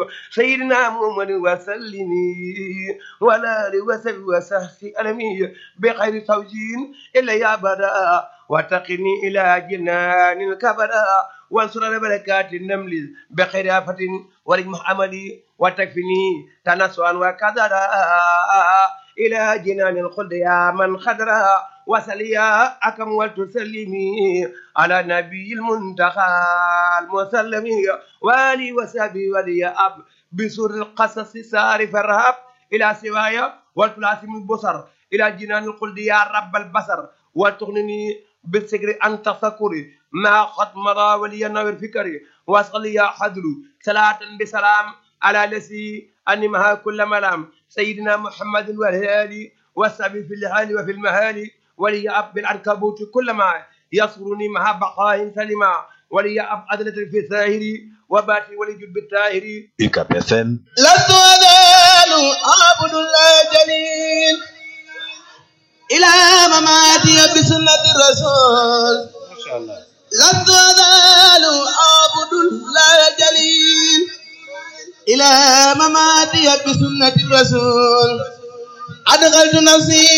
سيدنا محمد وسلم ولا وسلم وسهسي ألمي بخير توجين إلا يا بدا وتقني إلى جنان الكبدا وانصر بركات النمل بخير آفة ورجم عملي وتكفني تنسوا وكذرا إلى جنان الخلد يا من خدرا وسليا أكم وتسلمي على نبي المنتقى المسلم والي وسبي ولي أب بسور القصص سارف الرهب إلى سوايا والتلاسم البصر إلى جنان الخلد يا رب البصر وتغنني بالسكر عن تفكري ما قد مضى ولي نور فكري وصل يا حدر صلاة بسلام على لسي أنمها كل ملام سيدنا محمد والهالي والسبي في الهال وفي المهالي ولي أب بالعنكبوت كل ما يصرني مع بقاء سلما ولي أب أدلة في الثاهري وباتي ولي بالتاهري UCAP FM لست أزال أعبد الله جليل إلى مماتي بسنة الرسول ما شاء الله لست أزال أعبد الله جليل إلى مماتي بسنة الرسول أدخلت نفسي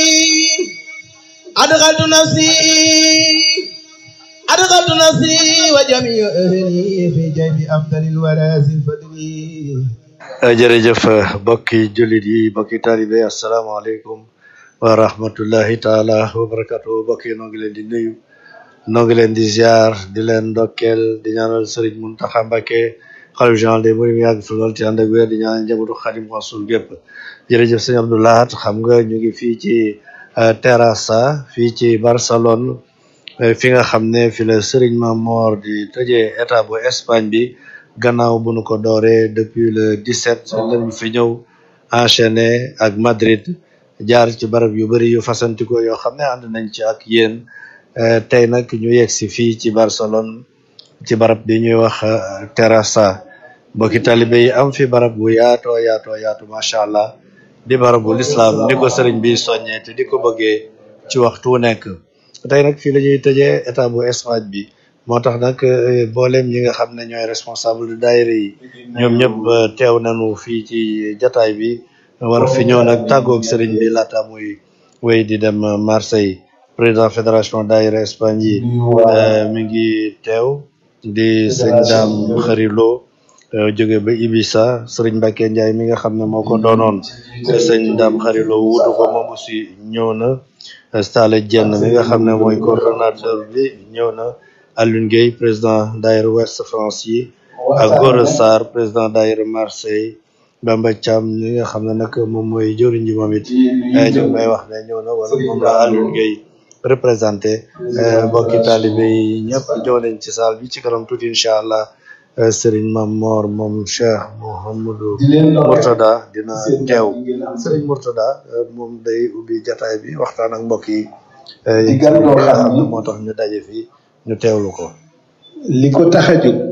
أدخلت نفسي أدخلت نفسي وجميع أهلي في جيب أفضل الوراث الفضلي jërëjëf mbokki jullit yi mbokki taalibe asalaamaaleykum wa rahmatullahi taala wa barakatuh mbokk yi noo ngi leen di nuyu noo ngi leen di ziar di leen ndokkeel di ñaanal sëriñ Muntaxa Mbàkke xalif général des mourides mu yàgg fi lool ci ànd ak wér di ñaanal njabootu Xadim Rasul gépp jërëjëf sëñ Abdou Lahat xam nga ñu ngi fii ci euh, Terrassa fii ci Barcelone euh, fi nga xam ne fi la sëriñ Mamor di tëjee état bu Espagne bi gannaaw bu nu ko dooree depuis le 17 lañu fi ñëw enchaîné ak Madrid jaar ci barab yu bari yu fasantikoo yoo xam ne ànd nañ ci ak yéen Euh, tey nag ñu yegg si fii ci Barcelone ci barab bi ñuy wax euh, Terrassa mbokki talibe yi am fi barab bu yaatoo yaatoo yaatu macha allah di barab bu lislaam ni ko sëriñ bi soññee te di ko bëggee ci waxtu wu nekk tey nag fii la ñuy tëjee état bu Espagne bi moo tax nag euh, mboolem ñi nga xam ne ñooy responsable de daayira yi ñoom ñëpp euh, teew nañu fii ci jataay bi war fi ñëw nag tàggoog sëriñ bi laata muy wéy di dem euh, Marseille président fédération daayira Espagne yi euh, mi ngi teew di sëñ daam xarilo jóge ba Ibiza sëriñ Mbacke Ndiaye mi nga xam ne moo ko doonoon te sëñ daam xarilo wuutu ko moom aussi ñëw na Stale Dieng mi nga xam ne mooy coordonnateur bi ñëw na Alioune Gueye président daayira Ouest France yi ak Gora Sarr président daayira Marseille Bamba Thiam mi nga xam ne nag moom mooy jëriñ ji moom it eh, ñu ngi may wax ne ñëw na wala moom la Alioune Gueye représenté euh, mbokki taalibe yi ñëpp ñëw nañ ci saal bi ci kanam tuuti incha allah euh, Serigne Mam Mor moom Cheikh Mouhamadou Mourtada dina teew Serigne Mourtada euh, moom day ubbi jataay bi waxtaan ak mbokk yi euh, di gan loo li nga xam xam ne ni moo tax ñu daje fii ñu teewlu ko li ko tax a jóg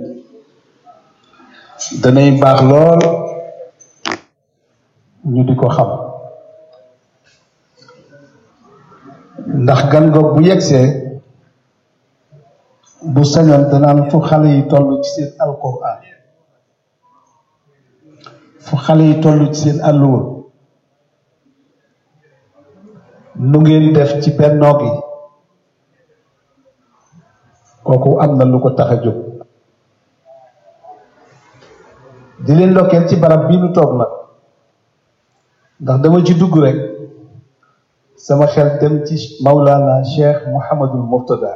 danay baax lool ñu di ko xam ndax gan goog bu yegsee bu sañoon danaan fu xale yi toll ci seen alquran fu xale yi toll ci seen àlluwa nu ngeen def ci bennoo gi kooku am na lu ko tax a jóg di leen ndokkeel ci barab bii nu toog nag ndax dama ci dugg rek sama xel dem ci Maulana Cheikh Mouhamadul Murtada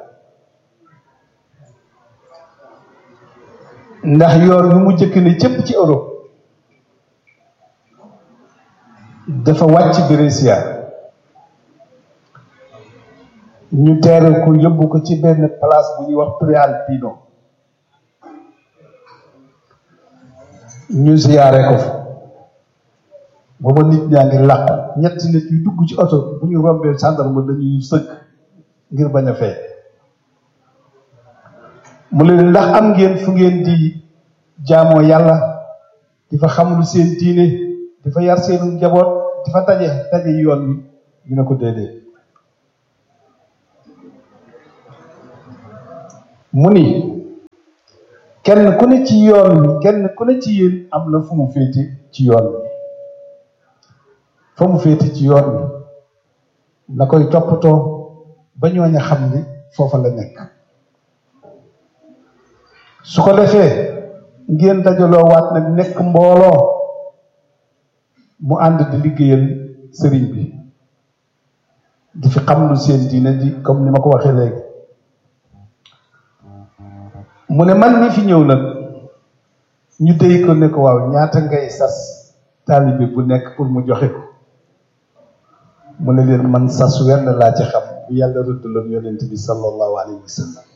ndax yoon wi mu jëkk ne cëpp ci Europe dafa wàcc Brescia ñu teere ko yóbbu ko ci benn place bu ñuy wax Prealpino ñu siyaare ko fa booba nit ñaa ngi làq ñetti nit yu dugg ci oto bu ñu rombee gendarme dañuy sëgg ngir bañ a fay mu leen ndax am ngeen fu ngeen di jaamoo yàlla di fa xamlu seen diine di fa yar seenu njaboot di fa taje taje yoon wi ñu ne ko déedéet mu ni kenn ku ne ci yoon wi kenn ku ne ci yéen am na fu mu féete ci yoon wi fa mu féete ci yoon wi na koy toppatoo ba ñooña xam ni foofa la nekk su ko defee ngeen dajaloo waat nag nekk mbooloo mu ànd di liggéeyal sëriñ bi di fi xam lu seen diine di comme ni ma ko waxee léegi mu ne man mi fi ñëw nag ñu déy ko ne ko waaw ñaata ngay sas taalibe bu nekk pour mu joxe ko mu ne leen man sas wenn laa ci xam bu yàlla rëddaloon yonent bi sallallahu alayhi wa sallam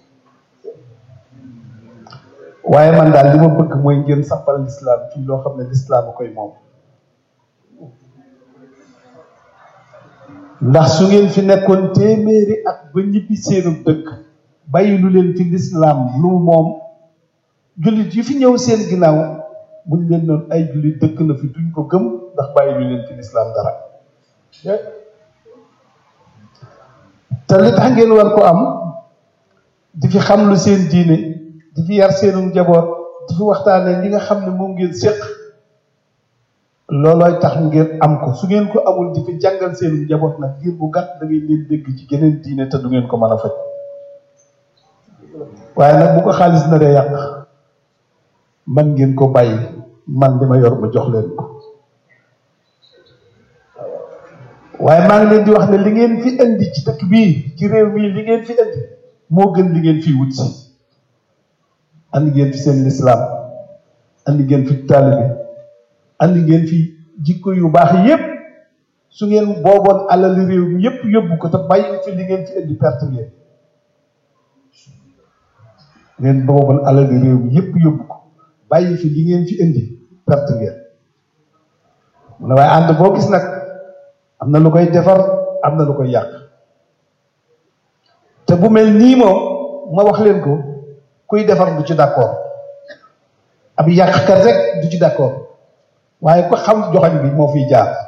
waaye man daal li ma bëgg mooy ngeen sampal lislaam fii loo xam ne lislaam a koy moom ndax su ngeen fi nekkoon téeméeri at ba ñibbi seenu dëkk bàyyi lu leen fi lislaam lu mu moom jullit yi fi ñëw seen ginnaaw buñ leen noon ay jullit dëkk na fi duñ ko gëm ndax bàyyi lu leen fi lislaam dara te li tax ngeen war ko am di fi xam lu seen diine di fi yar seenu njaboot di fi waxtaanee li nga xam ne moom ngeen séq loolooy tax ngeen am ko su ngeen ko amul di fi jàngal seenu njaboot nag ngir bu gàtt da ngeen leen dégg ci geneen diine te du ngeen ko mën a faj waaye nag bu ko xaalis na dee yàq man ngeen ko bàyyi man li ma yor ma jox leen ko waaye maa ngi leen di wax ne li ngeen fi indi ci dëkk bii ci réew mii li ngeen fi indi moo gën li ngeen fi wut si andi ngeen fi seen lislaam andi ngeen fi taalibe andi ngeen fi jikko yu baax yépp su ngeen booboon alali réew mi yépp yóbbu ko te bàyyi fi li ngeen fi indi perte ngeen ngeen booboon alali réew mi yépp yóbbu ko bàyyi fi li ngeen fi indi perte ngeen mu ne waaye ànd boo gis nag am na lu koy defar am na lu koy yàq te bu mel nii moom ma wax leen ko kuy defar du ci d'accord ab yàqkat rek du ci d'accord waaye ko xam joxañ bi moo fiy jaar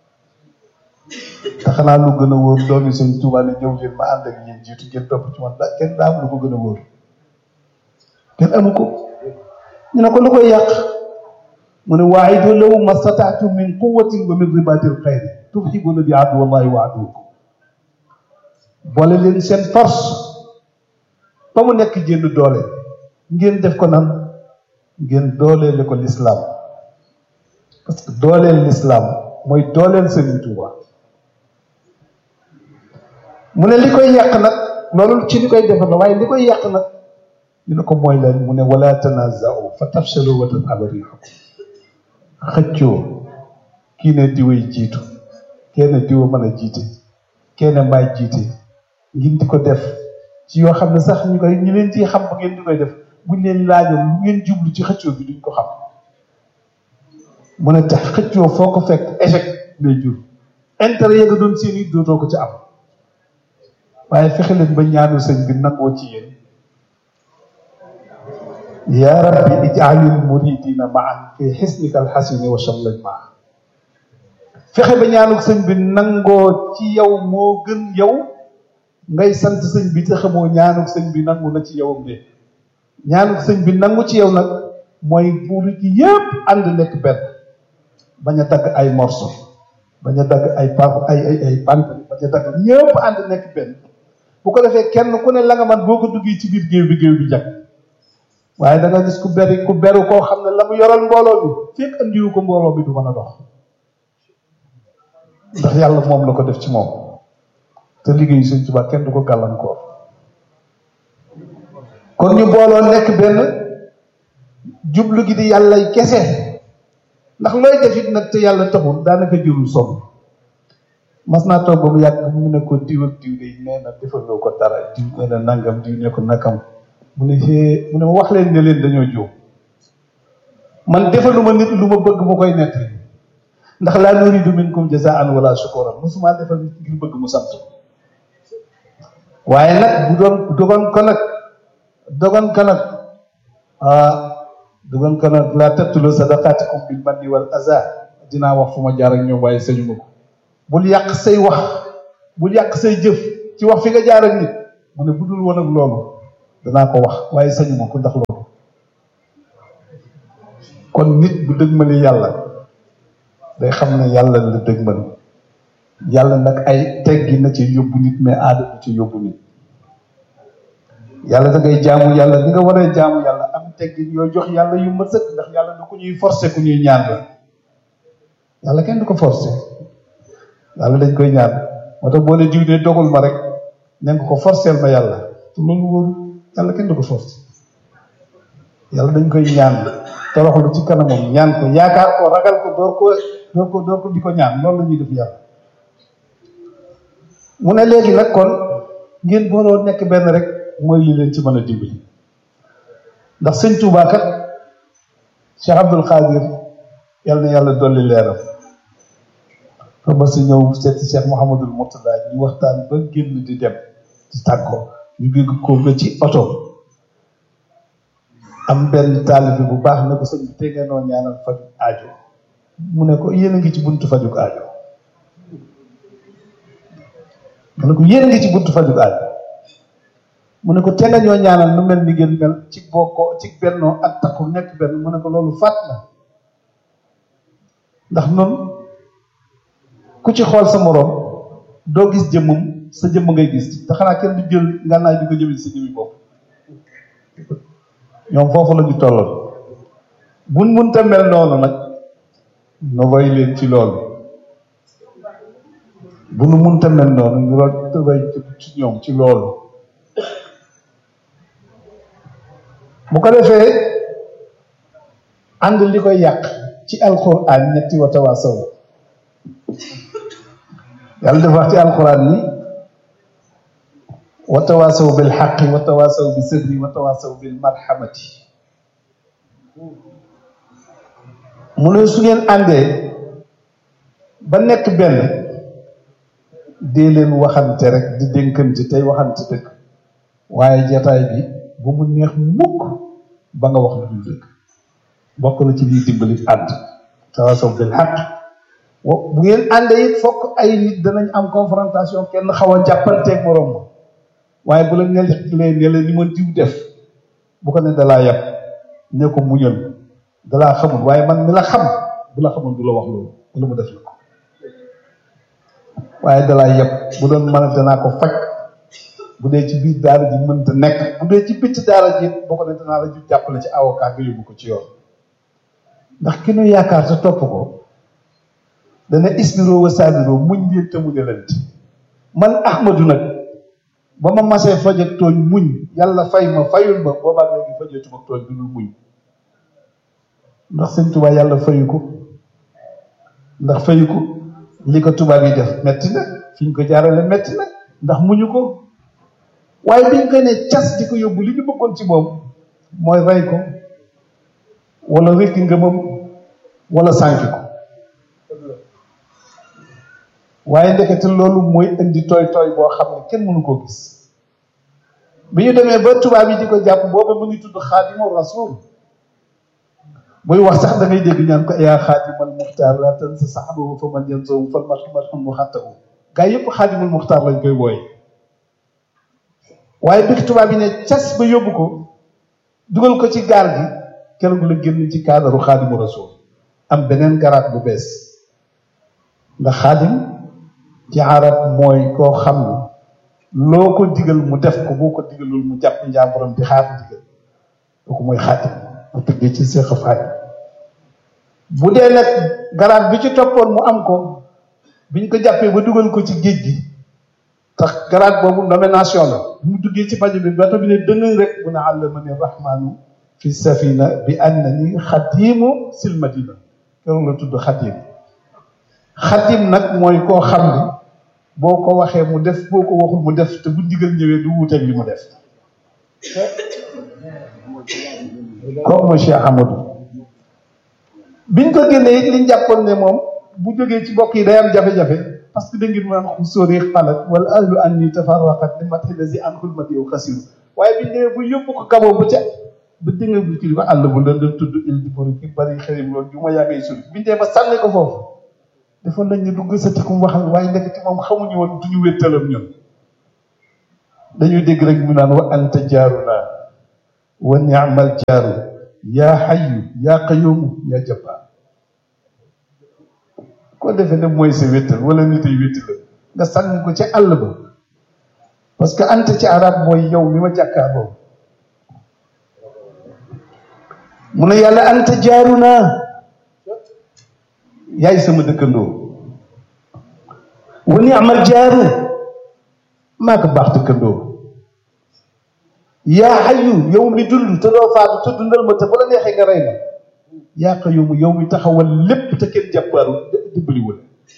te xanaa lu gën a wóor doomi sëñ Tuubaa ne ñëw leen ma ànd ak yéen jiitu ngeen topp ci man da kenn daa am lu ko gën a wóor kenn amu ko ñu ne ko lu koy yàq mu ne waa'idu lahu mastata'tum min quwwatin wa min ribatil xayri turhibuna bi aduwallahi wa aduwwakum boole leen seen force ba mu nekk jénn doole ngeen def ko nan ngeen dooleele ko lislaam parce que dooleel lislaam mooy dooleel Sëriñ Tuuba mu ne li koy yàq nag loolu ci li koy defar la waaye li koy yàq nag ñu ne ko mooy leen mu ne wala tanaza'u fa tafshalu wa tadhhaba riihukum xëccoo kii ne diway jiitu kenn diwa mën a jiite kenn maay jiite ngeen di ko def ci yoo xam ne sax ñu koy ñu leen ciy xam bu ngeen di koy def buñ leen laajoon lu ngeen jublu ci xëccoo bi duñ ko xam mu ne tax xëccoo foo ko fekk échec lay jur intérêt ya nga doon seen i dootoo ko ci am waaye fexe leen ba ñaanu sëñ bi nangoo ci yéen yaa rabbi ij'alil muridina maan fi xisnika alxasini wa shamlaj maa fexe ba ñaanuk sëñ bi nangoo ci yow moo gën yow ngay sant sëñ bi te xamoo ñaanuk sëñ bi nangu na ci yowam de ñaanuk sëñ bi nangu ci yow nag mooy buuri ci yépp ànd nekk benn bañ a dagg ay morceau bañ a dagg ay pa ay ay ay bant bañ a dagg ñépp ànd nekk benn bu ko defee kenn ku ne la nga man boo ko duggee ci biir géew bi géew bi jag waaye da nga gis ku beri ku beru koo xam ne la mu yoral mbooloo bi fekk andiwu ko mbooloo bi du mën a dox ndax yàlla moom la ko def ci moom te liggéeyu Sëñ Tuubaa kenn du ko gàllankoor kon ñu booloo nekk benn jublu gi di yàlla kese ndax looy def it nag te yàlla taxul daanaka jërul sonn mas naa toog ba mu yàgg mu ne ko diw ak diw de nee na defaloo ko dara diw nee na nangam diw ne ko nakam mu ne xee mu ne ma wax leen ne leen dañoo jóg man defaluma nit lu ma bëgg mu koy nettali ndax laa nuridu minkum jazaan wala shukuran musuma defal nit ngir bëgg mu sant waaye nag bu doon dogon ko nag dogon ko nag ah dogon ko nag laa tabtulu sadaqaatikum bil manni wal aza dinaa wax fu ma jaar ak ñoom waaye sañu ma ko bul yàq say wax bul yàq say jëf ci wax fi nga jaar ak nit mu ne bu dul woon ak loolu danaa ko wax waaye sañu ma ko ndax loolu kon nit bu dëgmali yàlla day xam ne yàlla la dëgmal yàlla nag ay teggi na ci yóbbu nit mais aada bu ci yóbbu nit yàlla da ngay jaamu yàlla ni nga waree jaamu yàlla am teggin yoo jox yàlla yu ma sëkk ndax yàlla du ku ñuy forcer ku ñuy ñaan la yàlla kenn du ko forcer yàlla dañ koy ñaan moo tax boo ne diw de dogul ma rek ne nga ko forcer ma yàlla te loolu wóoru yàlla kenn du ko forcer yàlla dañ koy ñaan toroxlu ci kanamam ñaan ko yaakaar ko ragal ko door ko door ko door ko di ko ñaan loolu la ñuy def yàlla mu ne léegi nag kon ngeen booloo nekk benn rek mooy li leen ci mën a dimbali ndax sëñ Tuubaa kat Cheikh Abdul Xaadir yàlla na yàlla dolli leeram fa ma si ñëw seeti Cheikh Mouhamadul Mourtada ñu waxtaan ba génn di dem di tàggoo ñu gégg ko nga ci oto am benn taalibe bu baax ne ko sëñ bi te ngeen noo ñaanal faju aajo mu ne ko yéen a ngi ci buntu fajuk aajo mu ne ko yéen a ngi ci buntu fajuk aajo mu ne ko te nga ñoo ñaanal nu mel ni ngeen mel ci bokkoo ci bennoo ak takku nekk benn mu ne ko loolu fàtt na ndax noonu ku ci xool sa moroom doo gis jëmmam sa jëmm ngay gis te xanaa kenn du jël ngànnaay di ko jëmee sa jëmmi bopp ñoom foofu la ñu tolloon buñ munta mel noonu nag nu roy leen ci loolu bu nu munta mel noonu ñu roy ci ñoom ci loolu bu ko defee ànd li koy yàq ci alquran ñetti wa tawaasaw yàlla dafa wax ci alquran ni wa tawaasaw bil xaqi wa tawaasaw bi sabri wa tawaasaw bil marhamati mu ne su ngeen àndee ba nekk benn dee leen waxante rek di dénkante tey waxante dëgg waaye jataay bi bu mu neex mukk ba nga wax lu dul dëgg bokk na ci liy dimbali ànd tawaasaw bil xaq bu ngeen àndee it fokk ay nit danañ am confrontation kenn xaw a jàppanteeg morom ma waaye bu la nelee ne la ni ma diw def bu ko ne dalaa yàpp ne ko muñal dalaa xamul waaye man mi la xam bu la xamul du la wax loolu wala mu def la ko waaye dalaa yàpp bu doon mën a danaa ko faj bu dee ci biir daara ji mënta nekk bu dee ci bitti daara ji boo ko ne danaa la ju jàppale ci avocat nga yóbbu ko ci yoon ndax ki nu yaakaar te topp ko dana isbiroo wa saabiroo muñ leen te muñalante man ahmadu nag ba ma masee faj ak tooñ muñ yàlla fay ma fayul ma boobaag léegi fajatuma tooñ bi dul muñ ndax sëñ tubaab yàlla fayu ko ndax fayu ko li ko tubaab yi def metti na fi ñu ko jaarale metti na ndax muñu ko waaye biñ koy ne cas di ko yóbbu li ñu bëggoon ci moom mooy rey ko wala rekki ngëmam wala sànki ko waaye ndekete loolu mooy indi tooy tooy boo xam ne kenn mënu koo gis bi ñu demee ba tubaab yi di ko jàpp booba mu ngi tudd xaadimu rasul buy wax sax da ngay dégg ñaan ko yaa xaadimal muxtaar la tan sa saxabahu fa man yan sowu fal marxum mu xatta u gaa yëpp xaadimul muxtaar lañ koy wooye waaye bi tubaab yi ne cas ba yóbbu ko dugal ko ci gaal gi keroog la génn ci kaadaru xaadimu rasul am beneen garaat bu bees ndax xaadim ci arab mooy koo xam ne loo ko digal mu def ko boo ko digalul mu jàpp njàmburam di xaar digal kooku mooy xaadim mu tëggee ci seex faay bu dee nag garaat bi ci toppoon mu am ko biñ ko jàppee ba dugal ko ci géej gi tax garaat boobu nomination la bu mu duggee ci fajo bi bato bi ne dëng rek mu ne allamani rahmanu fi safina bi annani xadimu sil madina keroog la tudd xadim xadim nag mooy koo xam ne boo ko waxee mu def boo ko waxul mu def te bu ndigal ñëwee du wuuteeg li mu def kooku mooy Cheikh Amadou biñ ko génnee it liñ jàppoon ne moom bu jógee ci bokk yi day am jafe-jafe parce que da ngeen mën a sóori xalat wala ahlu anni tafarraqat li mati lasi an xulmati yow xasiru waaye biñ demee bu yóbbu ko gaboo bu ca ba dégg bu ci ko àll bu la doon tudd il di bori ki bari xërim loolu ju ma yaa ngay suri biñ demee ba sànni ko foofu defoon nañ ne du gësati ku mu waxal waaye nekk ci moom xamuñu woon duñu wéttalam ñun dañuy dégg rek mu naan wa anta jaaruna wa ni'mal jaaru yaa xayu yaa qayumu yaa jabbaar ko defee ne mooy sa wéttal wala nit ay wéttal nga sànni ko ci àll ba parce que anta ci arab mooy yow mi ma jàkkaarloo mu ne yàlla anta jaaru naa yaay sama dëkkandoo wa ni'mal jaaru maa ko baax dëkkandoo yaa xayu yow mi dund te doo faatu te dundal ma te bu la neexee nga rey ma yaa qayyuum yow mi taxawal lépp te kenn jàppaaru dimbaliwul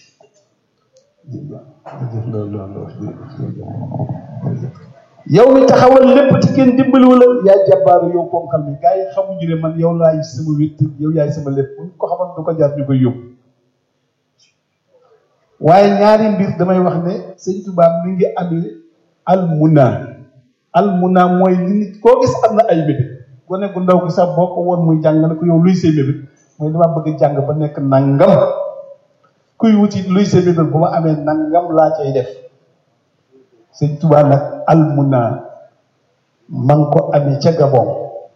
yow mi taxawal lépp te kenn dimbaliwul yaa jàppaaru yow ponkal mi gars yi xamuñu ne man yow laay sama wét yow yaay sama lépp bu ko xamoon du ko jaar ñu koy yóbbu waaye ñaari mbir damay wax ne sëñ Tuubaa mi ngi amee almuna almuna mooy li nit koo gis am na ay mébét gone gu ndaw gi sax boo ko woon muy jàng ne ko yow luy say mébét mooy dama bëgg jàng ba nekk nangam kuy wuti luy say mébét bu ma amee nangam laa cay def sëñ Tuubaa nag almuna ma ngi ko amee ca Gabon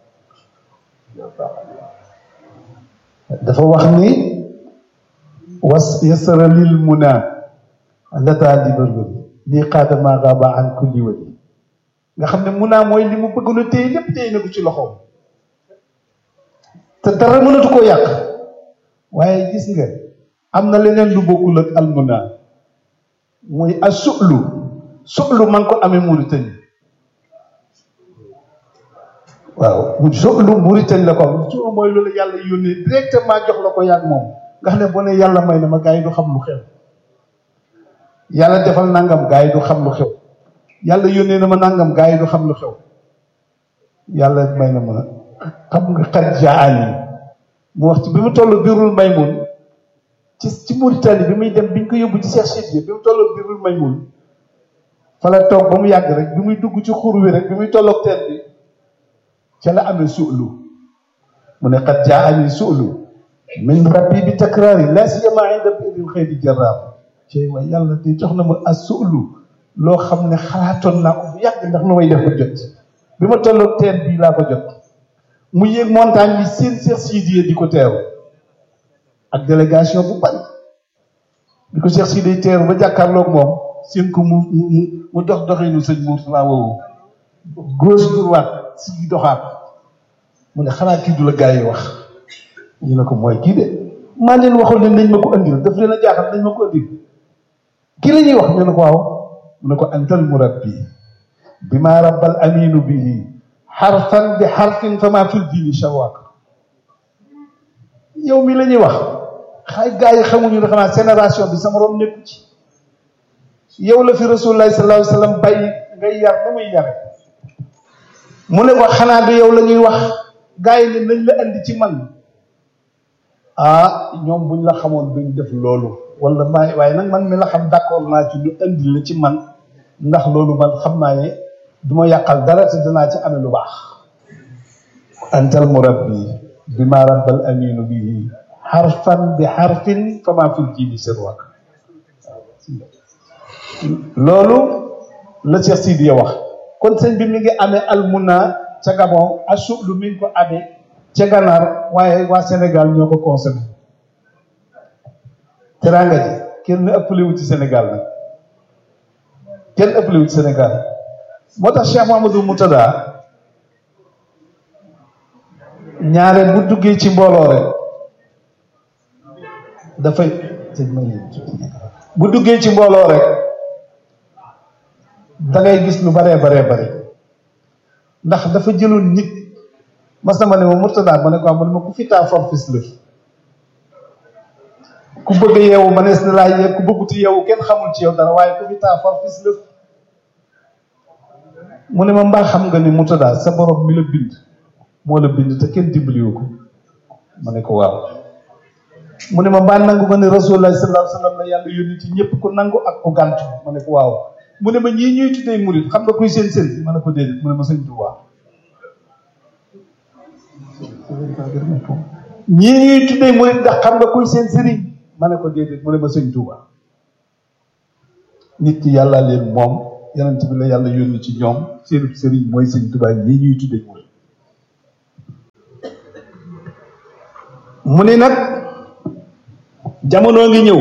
dafa wax ni was yasara lil muna lata li bërbëri lii xaadama gaaba an kulli wali nga xam ne muna mooy li mu bëgg na téye lépp téye na ko ci loxoom te dara mënatu koo yàq waaye gis nga am na leneen lu bokkul ak almuna mooy a su'lu su'lu man ko amee Mauritanie waaw mu su'lu Mauritanie la ko am su'lu mooy loolu yàlla yónnee directement jox la ko yàgg moom nga xam ne boo ne yàlla may na ma gars yi du xam lu xew yàlla defal nangam gars yi du xam lu xew yàlla yónnee na ma nangam gars yi du xam lu xew yàlla may na ma xam nga xat jaani mu wax ci bi mu toll birul maymun ci ci Mauritanie bi muy dem bi ñu ko yóbbu ci Cheikh Sidiye bi mu toll birul maymun fa la toog ba mu yàgg rek bi muy dugg ci xur wi rek bi muy tolloog teen bi ca la amee suulu mu ne xat jaani suulu min rabbi bi takraari laa siyama inda biril xëy jarraam ci waaye yàlla di jox na ma as suulu loo xam ne xalaatoon naa ko bu yàgg ndax nu may def ko jot bi ma tolloog teen bii laa ko jot mu yéeg montagne bi seen Cheikh Sidiye di ko teeru ak délégation bu bari di ko Cheikh Sidiye teeru ba jàkkaarloog moom seen ko mu mu mu dox doxinu sëñ Mourtala woowu gauche droite si doxaat mu ne xanaa kii du la gaa yi wax ñu ne ko mooy kii de maa leen waxoon ne nañ ma ko andil daf leen a jaaxal nañ ma ko andil kii la ñuy wax ñu ne ko waaw mu ne ko antal murabbi bi ma rabbal aminu bihi xarfan bi xarfin fa ma fil diini shawaq yow mi la ñuy wax xay gaa yi xamuñu ne xanaa génération bi sama rom nekku ci yow la fi rasulullahi sallallahu alayhi wa sallam bàyyi ngay yar na muy yare mu ne ko xanaa du yow la ñuy wax gaa yi ne nañ la andi ci man ah ñoom buñ la xamoon duñ def loolu wala maa waaye nag man mi la xam d'accord naa ci lu andi la ci man ndax loolu man xam naa ne du ma yàqal dara te danaa ci amee lu baax antal murabbi bi ma rabbal aminu bihi xarfan bi xarfin fa ma fil jibi sirwak loolu la Cheikh Sidiya wax kon sëñ bi mi ngi amee almuna ca Gabon asublu mi ngi ko amee ca gànnaar waaye waa Sénégal ñoo ko consommé teraanga ji kenn ëppale wu ci Sénégal nag kenn ëppale wu ci Sénégal moo tax Cheikh Mamadou Moutada ñaare bu duggee ci mbooloo rek dafay bu duggee ci mbooloo rek da ngay gis lu baree baree bare ndax dafa jëloon nit mas na ma ne ma Murtada ma ne ko am ma ne ma ku fi taa for fis lëf ku bëgg yeewu ma nees na laa yee ku bëgguti yeewu kenn xamul ci yow dara waaye ku fi taa for fis lëf mu ne ma mbaa xam nga ni Murtada sa borom mi la bind moo la bind te kenn dimbaliwu ko ma ne ko waaw mu ne ma mbaa nangu nga ne Rasulullah sallallahu alayhi wa sallam la yàlla yónni ci ñëpp ku nangu ak ku gàntu ma ne ko waaw mu ne ma ñii ñuy tuddee murit xam nga kuy seen sëriñ ma ne ko déedéet mu ne ma sëñ Tuubaa ñii ñuy tuddee murit ndax xam nga kuy seen sëriñ ma ne ko déedéet mu ne ma sëñ Tuubaa nit ki yàlla leen moom yonent bi la yàlla yónni ci ñoom seen sëriñ mooy sëñ Tuubaa ñii ñuy tuddee murit mu ni nag jamono ngi ñëw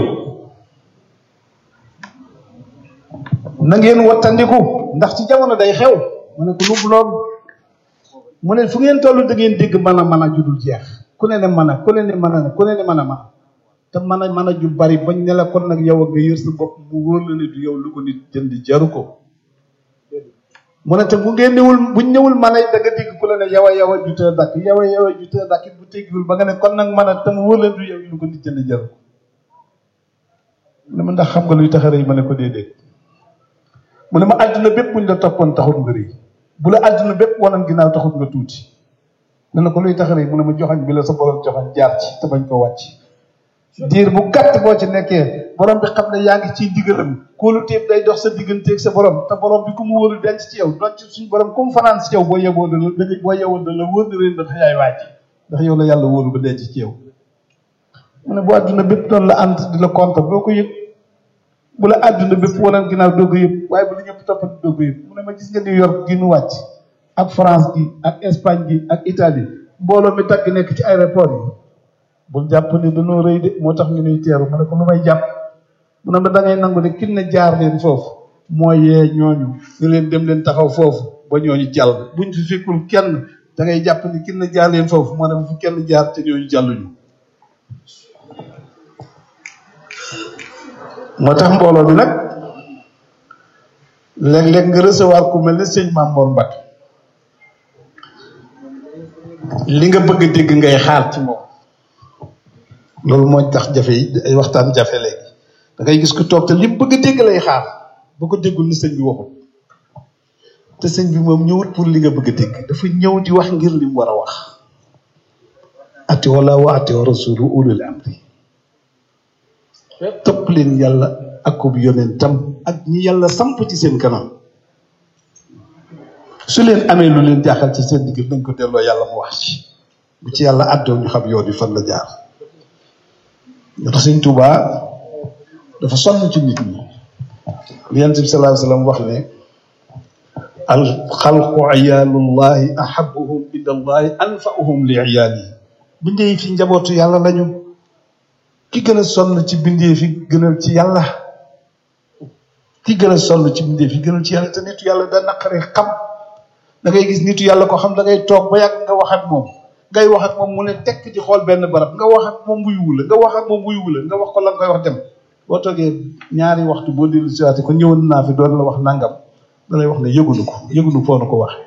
na ngeen wattandiku ndax ci jamono day xew mu ne ko lu lool mu ne fu ngeen toll da ngeen dégg mën a mën a judul jeex ku ne ne mën a ku ne ne mën a ku ne ne mën a mën te mën a mën a ju bari bañ ne la kon nag yow a nga yër sa bopp mu wóor la ne du yow lu ko nit jënd jaru ko mu ne te bu ngeen ñëwul buñ ñëwul mën a da nga dégg ku la ne yow a yow a jutee dakk yow a yow a jutee dakk bu teggiwul ba nga ne kon nag mën a te mu wóor la du yow lu ko nit jënd jaru ko mu ne ma ndax xam nga luy tax a rëy ma ne ko déedéet mu ne ma àdduna bépp buñ la toppoon taxut nga rëy bu la àdduna bépp wanan ginnaaw taxut nga tuuti ne na ko luy tax a rëy mu ne ma joxañ bi la sa borom joxañ jaar ci te bañ ko wàcc diir bu gàtt boo ci nekkee borom bi xam ne yaa ngi ciy digalam kóolu téeb day dox sa digganteeg sa borom te borom bi ku mu wóolu denc ci yow doon ci suñu borom ku mu fanaan si yow boo yeboo da la da boo yeboo da la wóor na leen ndax yaay wàcc ndax yow la yàlla wóolu ba denc ci yow mu ne bu àdduna bépp doon la ànd di la contre doo ko yëg bu la àdduna bépp waneen ginnaaw doo ko yëg waaye bu la ñëpp toppati doo ko yëg mu ne ma gis nga New York gi nu wàcc ak France gi ak Espagne gi ak Italie mbooloo mi tagg nekk ci aéroport yi bul jàpp ni dañoo rëy de moo tax ñu nuy teeru ma ne ko lu may jàpp mu ne ma da ngay nangu ne kin ne jaar leen foofu moo yee ñooñu ñu leen dem leen taxaw foofu ba ñooñu jàll buñ fi fekkul kenn da ngay jàpp ni kin ne jaar leen foofu moo ne bu fi kenn jaar te ñooñu jàlluñu moo tax mbooloo bi nag léeg-léeg nga recevoir ku mel ne sëñ Mamor Mbacke li nga bëgg a dégg ngay xaar ci moom loolu mooy tax jafe yi ay waxtaan jafe léegi da ngay gis ku toog te li bëgg a dégg lay xaar bu ko déggul ni sëñ bi waxul te sëñ bi moom ñëwut pour li nga bëgg a dégg dafa ñëw di wax ngir li mu war a wax ati wala wa ati wa rasulu ulul amri topp leen yàlla ak ko yonentam ak ñi yàlla samp ci seen kanam su leen amee lu leen jaaxal ci seen digg nañ ko delloo yàlla mu wax ci bu ci yàlla àddoo ñu xam yoon yi fan la jaar ñoo tax sëñ Tuubaa dafa sonn ci nit ñi li yonent bi sallallahu alayhi wa sallam wax ne al xalqu iyaalullahi ahabuhum ila allahi anfauhum li iyaalihi bindee fi njabootu yàlla lañu ki gën a sonn ci bindee fi gënal ci yàlla ki gën a sonn ci bindee fi gënal ci yàlla te nitu yàlla da naqare xam da ngay gis nitu yàlla ko xam da ngay toog ba yàgg nga wax ak moom ngay wax ak moom mu ne tekk di xool benn barab nga wax ak moom wuy wula nga wax ak moom wuy wula nga wax ko la nga koy wax dem boo toogee ñaari waxtu boo dellu si waate ko ñëwoon naa fi doon la wax nangam da lay wax ne yëgunu ko yëgunu foo nu ko waxee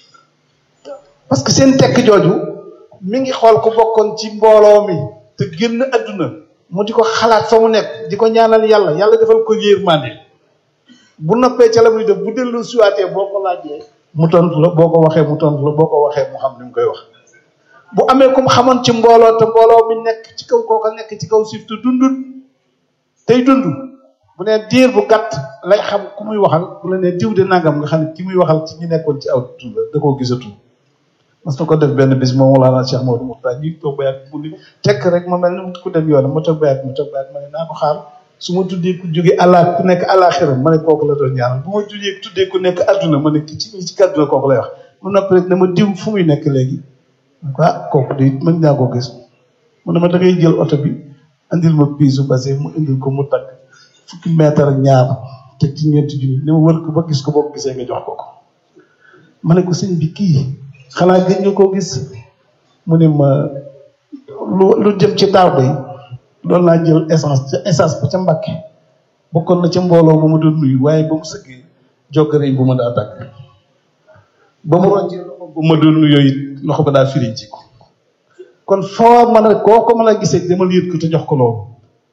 parce que seen tekk jooju mi ngi xool ko bokkoon ci mbooloo mi te génn adduna mu di ko xalaat fa mu nekk di ko ñaanal yàlla yàlla defal ko yërmande bu noppee ca la muy def bu dellu siwaatee boo ko laajee mu tontu la boo ko waxee mu tontu la boo ko waxee mu xam ni mu koy wax bu amee ku mu xamoon ci mbooloo te mbooloo mi nekk ci kaw kooka nekk ci kaw suuf te dundut tey dund bu nee diir bu gàtt lay xam ku muy waxal bu la nee diw de nangam nga xam ne ki muy waxal ci ñi nekkoon ci aw tur la da koo gisatu mas na ko def benn bis moom Mawlana Cheikh Maodo Moukhtar ñuy toog ba yàgg mu ni tekk rek ma mel ni ku dem yoonam ma toog ba yàgg ma toog ba yàgg ma ne naa ko xaar su ma tuddee ku jóge àllaa ku nekk àllaaxira ma ne kooku la doon ñaanal bu ma tuddee tuddee ku nekk adduna ma ne ki ci ci kàdduna kooku lay wax mu noppi rek ne ma diw fu muy nekk léegi ah kooku de mën naa koo gis mu ne ma da ngay jël oto bi andil ma piisu base mu indil ko mu tagg fukki mètre ak ñaar teg ci ñeenti junni ne ma wër ko ba gis ko boo gisee nga jox ko ko ma ne ko sëñ bi kii xanaa gëj nga koo gis mu ne ma lu lu jëm ci daaw day doon naa jël essence ca essence ba ca Mbàkke bokkoon na ca mbooloo ba mu doon nuyu waaye ba mu sëggee jokkare bu ma daa tàgg ba mu roccee loxo bu ma doon nuyoo it loxo ba daa firi ji ko kon foo mën a koo ko mën a gisee demal yët ko te jox ko loolu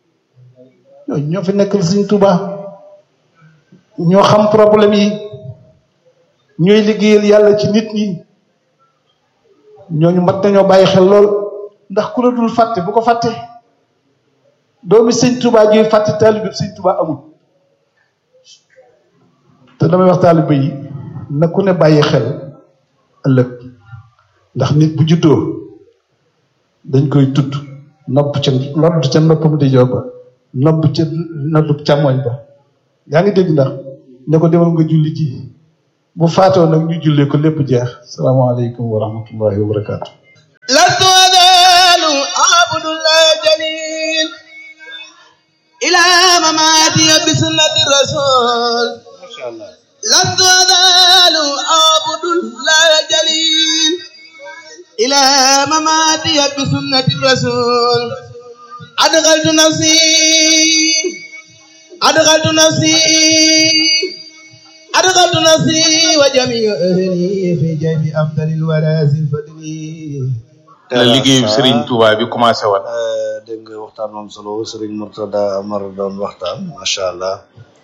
ñooñu ñoo fi nekkal Sëñ Tuubaa ñoo xam problème yi ñooy liggéeyal yàlla ci nit ñi ñooñu mat nañoo bàyyi xel lool ndax ku la dul fàtte bu ko fàtte doomi Sëñ Tuubaa juy fàtte taalibe Sëñ Tuubaa amul te damay wax taalibe yi na ku ne bàyyi xel ëllëg ndax nit bu juddoo dañ koy tudd nopp ca nodd ca noppam di joor ba nopp ca noddu càmmoñ ba yaa ngi dégg ndax ne ko demal nga julli ji bu faatoo nag ñu jullee ko lépp jeex salaamaaleykum wa rahmatullahi wa barakaatu لست أزال أعبد عبد الله جليل إلى مماتي بسنة الرسول macha allah لست أزال عبد الله جليل إلى مماتي بسنة الرسول أدخلت نفسي أدخلت نفسي أدخلت نفسي وجميع أهلي في جيب أفضل الورى ذي الفضل la liggéeyu Serigne Touba bi commencé woon Euh, dégg nga waxtaan moom solo Serigne Mourtada Amar doon waxtaan macha allah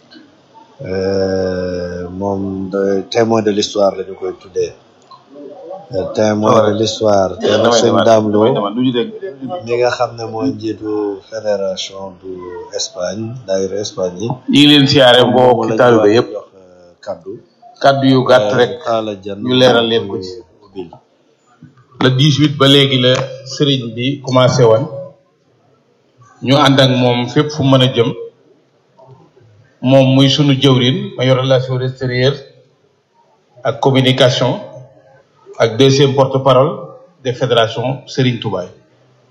Euh, moom de témoin de l'histoire la ñu koy tuddee Euh, témoin de l'histoire te nag damay sëñ demaat Dame Lo damay demaat du ñu dégg mi nga xam ne mooy njiitu fédération du Espagne daayira Espagne yi ñu ngi leen siyaare mbokki lañu taalibe war a yëpp jox euh, kaddu kaddu yu gàtt rek taala jan ñu leeral leen ko ci. ubbil le 18 ba léegi la Serigne bi commencé woon ñu ànd ak moom fépp fu mën a jëm moom muy sunu jëwrin ma yor relation extérieure ak communication ak deuxième porte-parole des fédérations Serigne Touba yi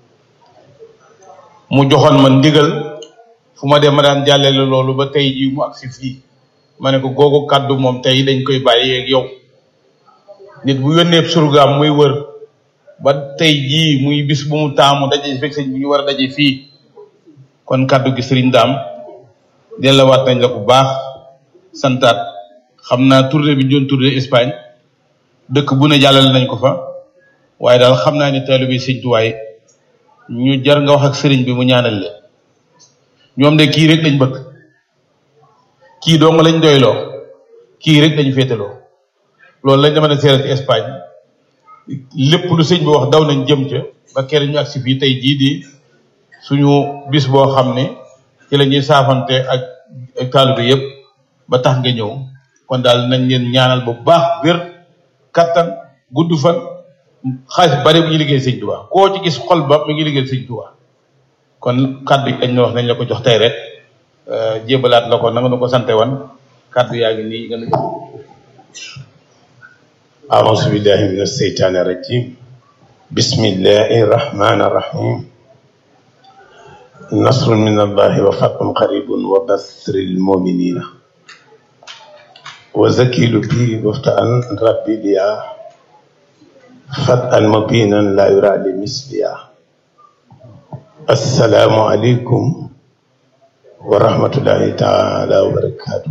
mu joxoon ma ndigal fu ma dem ma daan jàllale loolu ba tey jii mu agsi fii ma ne ko googu kàddu moom tey dañ koy bàyyi ak yow nit bu yónnee surgaam muy wër ba tey jii muy bis bu mu taamu daje fekk sëñ bi ñu war a daje fii kon kàddu gi sëriñ daam delluwaat nañ la bu baax santaat xam naa tournée bi ñu doon tournée Espagne dëkk bu ne jàllale nañ ko fa waaye daal xam naa ni taalibe bi sëñ Tuwaay ñu jar nga wax ak sëriñ bi mu ñaanal leen ñoom de kii rek lañ bëgg kii dong lañ doyloo kii rek lañ féetaloo loolu lañ dama ne seere ci Espagne lépp lu sëñ bi wax daw nañ jëm ca ba kere ñu agsi fii tey jii di suñu bis boo xam ne ci la ñuy saafante ak ak taalibe yëpp ba tax nga ñëw kon daal nañ leen ñaanal bu baax wér kattan gudd fan xaalis bari bu ñu liggéey sëñ Tuubaa koo ci gis xol ba mi ngi liggéey sëñ Tuubaa kon kaddu yi dañ la wax nañ la ko jox tey rek jébalaat la ko na nga nu ko sante woon kaddu yaa ngi nii nga nu jox أعوذ بالله من الشيطان الرجيم بسم الله الرحمن الرحيم نصر من الله وفتح قريب وبشر المؤمنين وزكيل بي وفتح ربي ليا فتحا مبينا لا يرى لمثلها السلام عليكم ورحمة الله تعالى وبركاته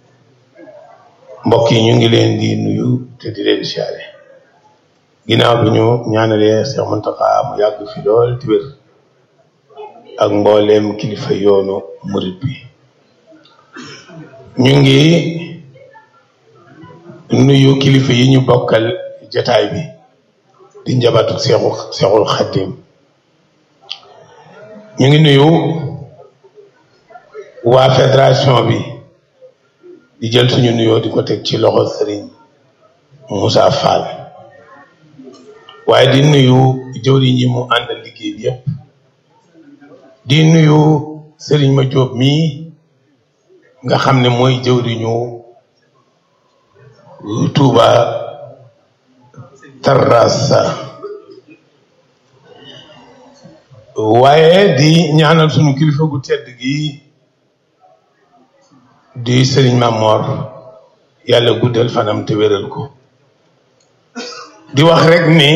mbokk yi ñu ngi leen di nuyu te di leen siyaare ginnaaw bi ñu ñaanalee Cheikh Mountakha mu yàgg fi lool te wér ak mbooleem kilifa yoonu murit bi ñu ngi nuyu kilifa yi ñu bokkal jataay bi di njabatu Seexu Seexul Xaddim ñu ngi nuyu waa fédération bi di jël suñu nuyoo di ko teg ci loxo sëriñ Moussa Fall waaye di nuyu jëwriñ yi mu àndal liggéey bi yëpp di nuyu sëriñ ma Jóob mii nga xam ne mooy jëwriñu Touba Terrassa waaye di ñaanal suñu kilifa gu tedd gi di sëriñ Mamor yàlla guddal fanam te wéral ko di wax rek ni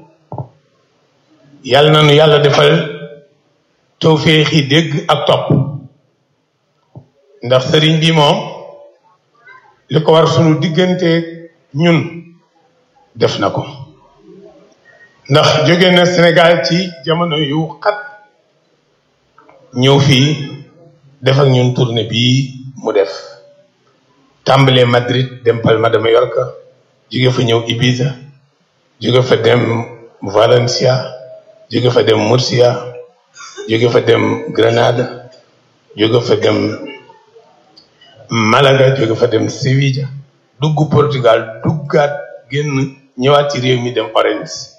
yàlla na nu yàlla defal tawféexi dégg ak topp ndax sëriñ bi moom li ko war sunu diggante ñun def na ko ndax jóge na Sénégal ci jamono yu xat ñëw fii def ak ñun tournée bii mu def tàmbalee Madrid dem Palma de Mallorca jóge fa ñëw Ibiza jóge fa dem Valencia jóge fa dem Murcia jóge fa dem Granada jóge fa dem Malaga jóge fa dem Sevilla dugg Portugal duggaat génn ñëwaat ci réew mi dem Orense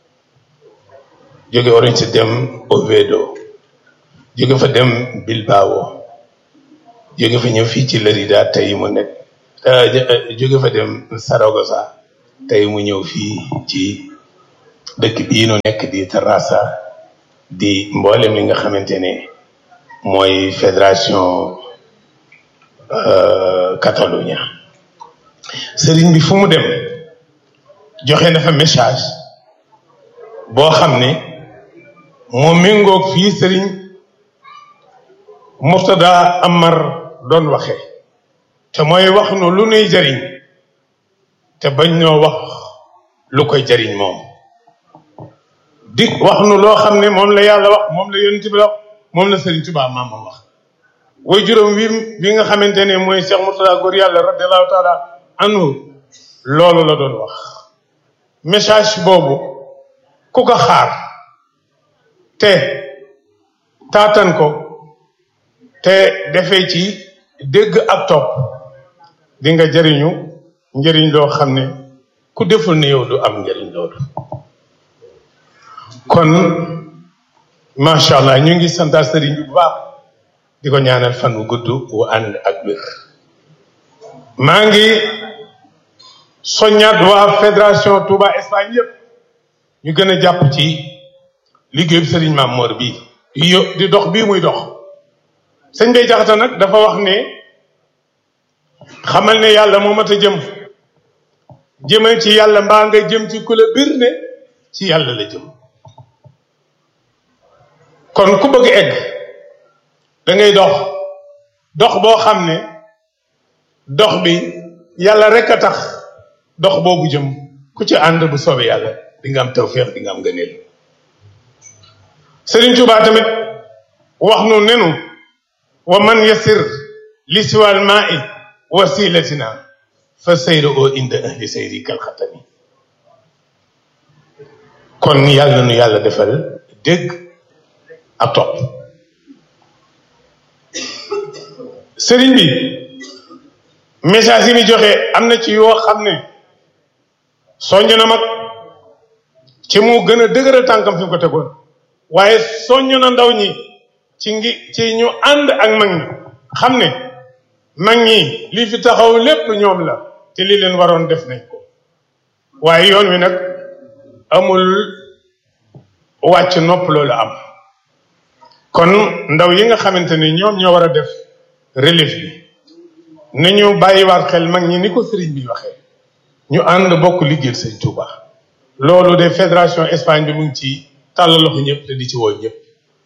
jóge Orense dem Oviedo jóge fa dem Bilbao jóge fa ñëw fii ci Lérida tey mu nekk jóge fa dem Saragossa tey mu ñëw fii ci dëkk bii nu nekk di Terrassa di mboolem li nga xamante ne mooy fédération Catalunya sëriñ bi fu mu dem joxe na fa message boo xam ne moo méngoog fii sëriñ Murtada Amar doon waxe te mooy wax nu lu nuy jariñ te bañ ñoo wax lu koy jariñ moom di wax nu loo xam ne moom la yàlla wax moom la yonent bi wax moom la sëriñ Tuubaa maamam wax way juróom wi bi nga xamante ne mooy Cheikh Murtada góor yàlla radiallahu taala anhu loolu la doon wax message boobu ku ko xaar te taatan ko te defee ci dégg ak topp di nga jëriñu njëriñ loo xam ne ku deful ne yow du am njëriñ loolu kon macha allah ñu ngi santaat sëriñ bi bu baax di ko ñaanal fan wu gudd wu ànd ak wér maa ngi soññaat waa fédération Touba Espagne yëpp ñu gën a jàpp ci liggéey bi sëriñ Maam Mor bii di yo di dox bii muy dox sëñ Bay Jaxate nag dafa wax ne xamal ne yàlla moo mat a jëm jëmal ci yàlla mbaa nga jëm ci ku la bir ne ci yàlla la jëm kon ku bëgg egg da ngay dox dox boo xam ne dox bi yàlla rek a tax dox boobu jëm ku ci ànd bu soobee yàlla di nga am tawféex di nga am ngëneel Sëriñ Tuubaa tamit wax nu nenu wa man yasir li siwal maa i wasilatina fa sayru oo inda ahli sayri kal xatami kon yàlla na nu yàlla defal dégg ak topp sëriñ bi message yi ni joxe am na ci yoo xam ne soññ na mag ci mu gën a dëgëral tànkam fi mu ko tegoon waaye soññ na ndaw ñi ci ngi ci ñu ànd ak mag ñi xam ne mag ñi li fi taxaw lépp ñoom la te li leen waroon def nañ ko waaye yoon wi nag amul wàcc nopp loolu am kon ndaw yi nga xamante ni ñoom ñoo war a def relève bi nañu bàyyiwaat xel mag ñi ni ko sëriñ bi waxee ñu ànd bokk liggéeyal sëñ Touba loolu de fédération Espagne bi mu ngi ci tàllal loxo ñëpp te di ci woo ñëpp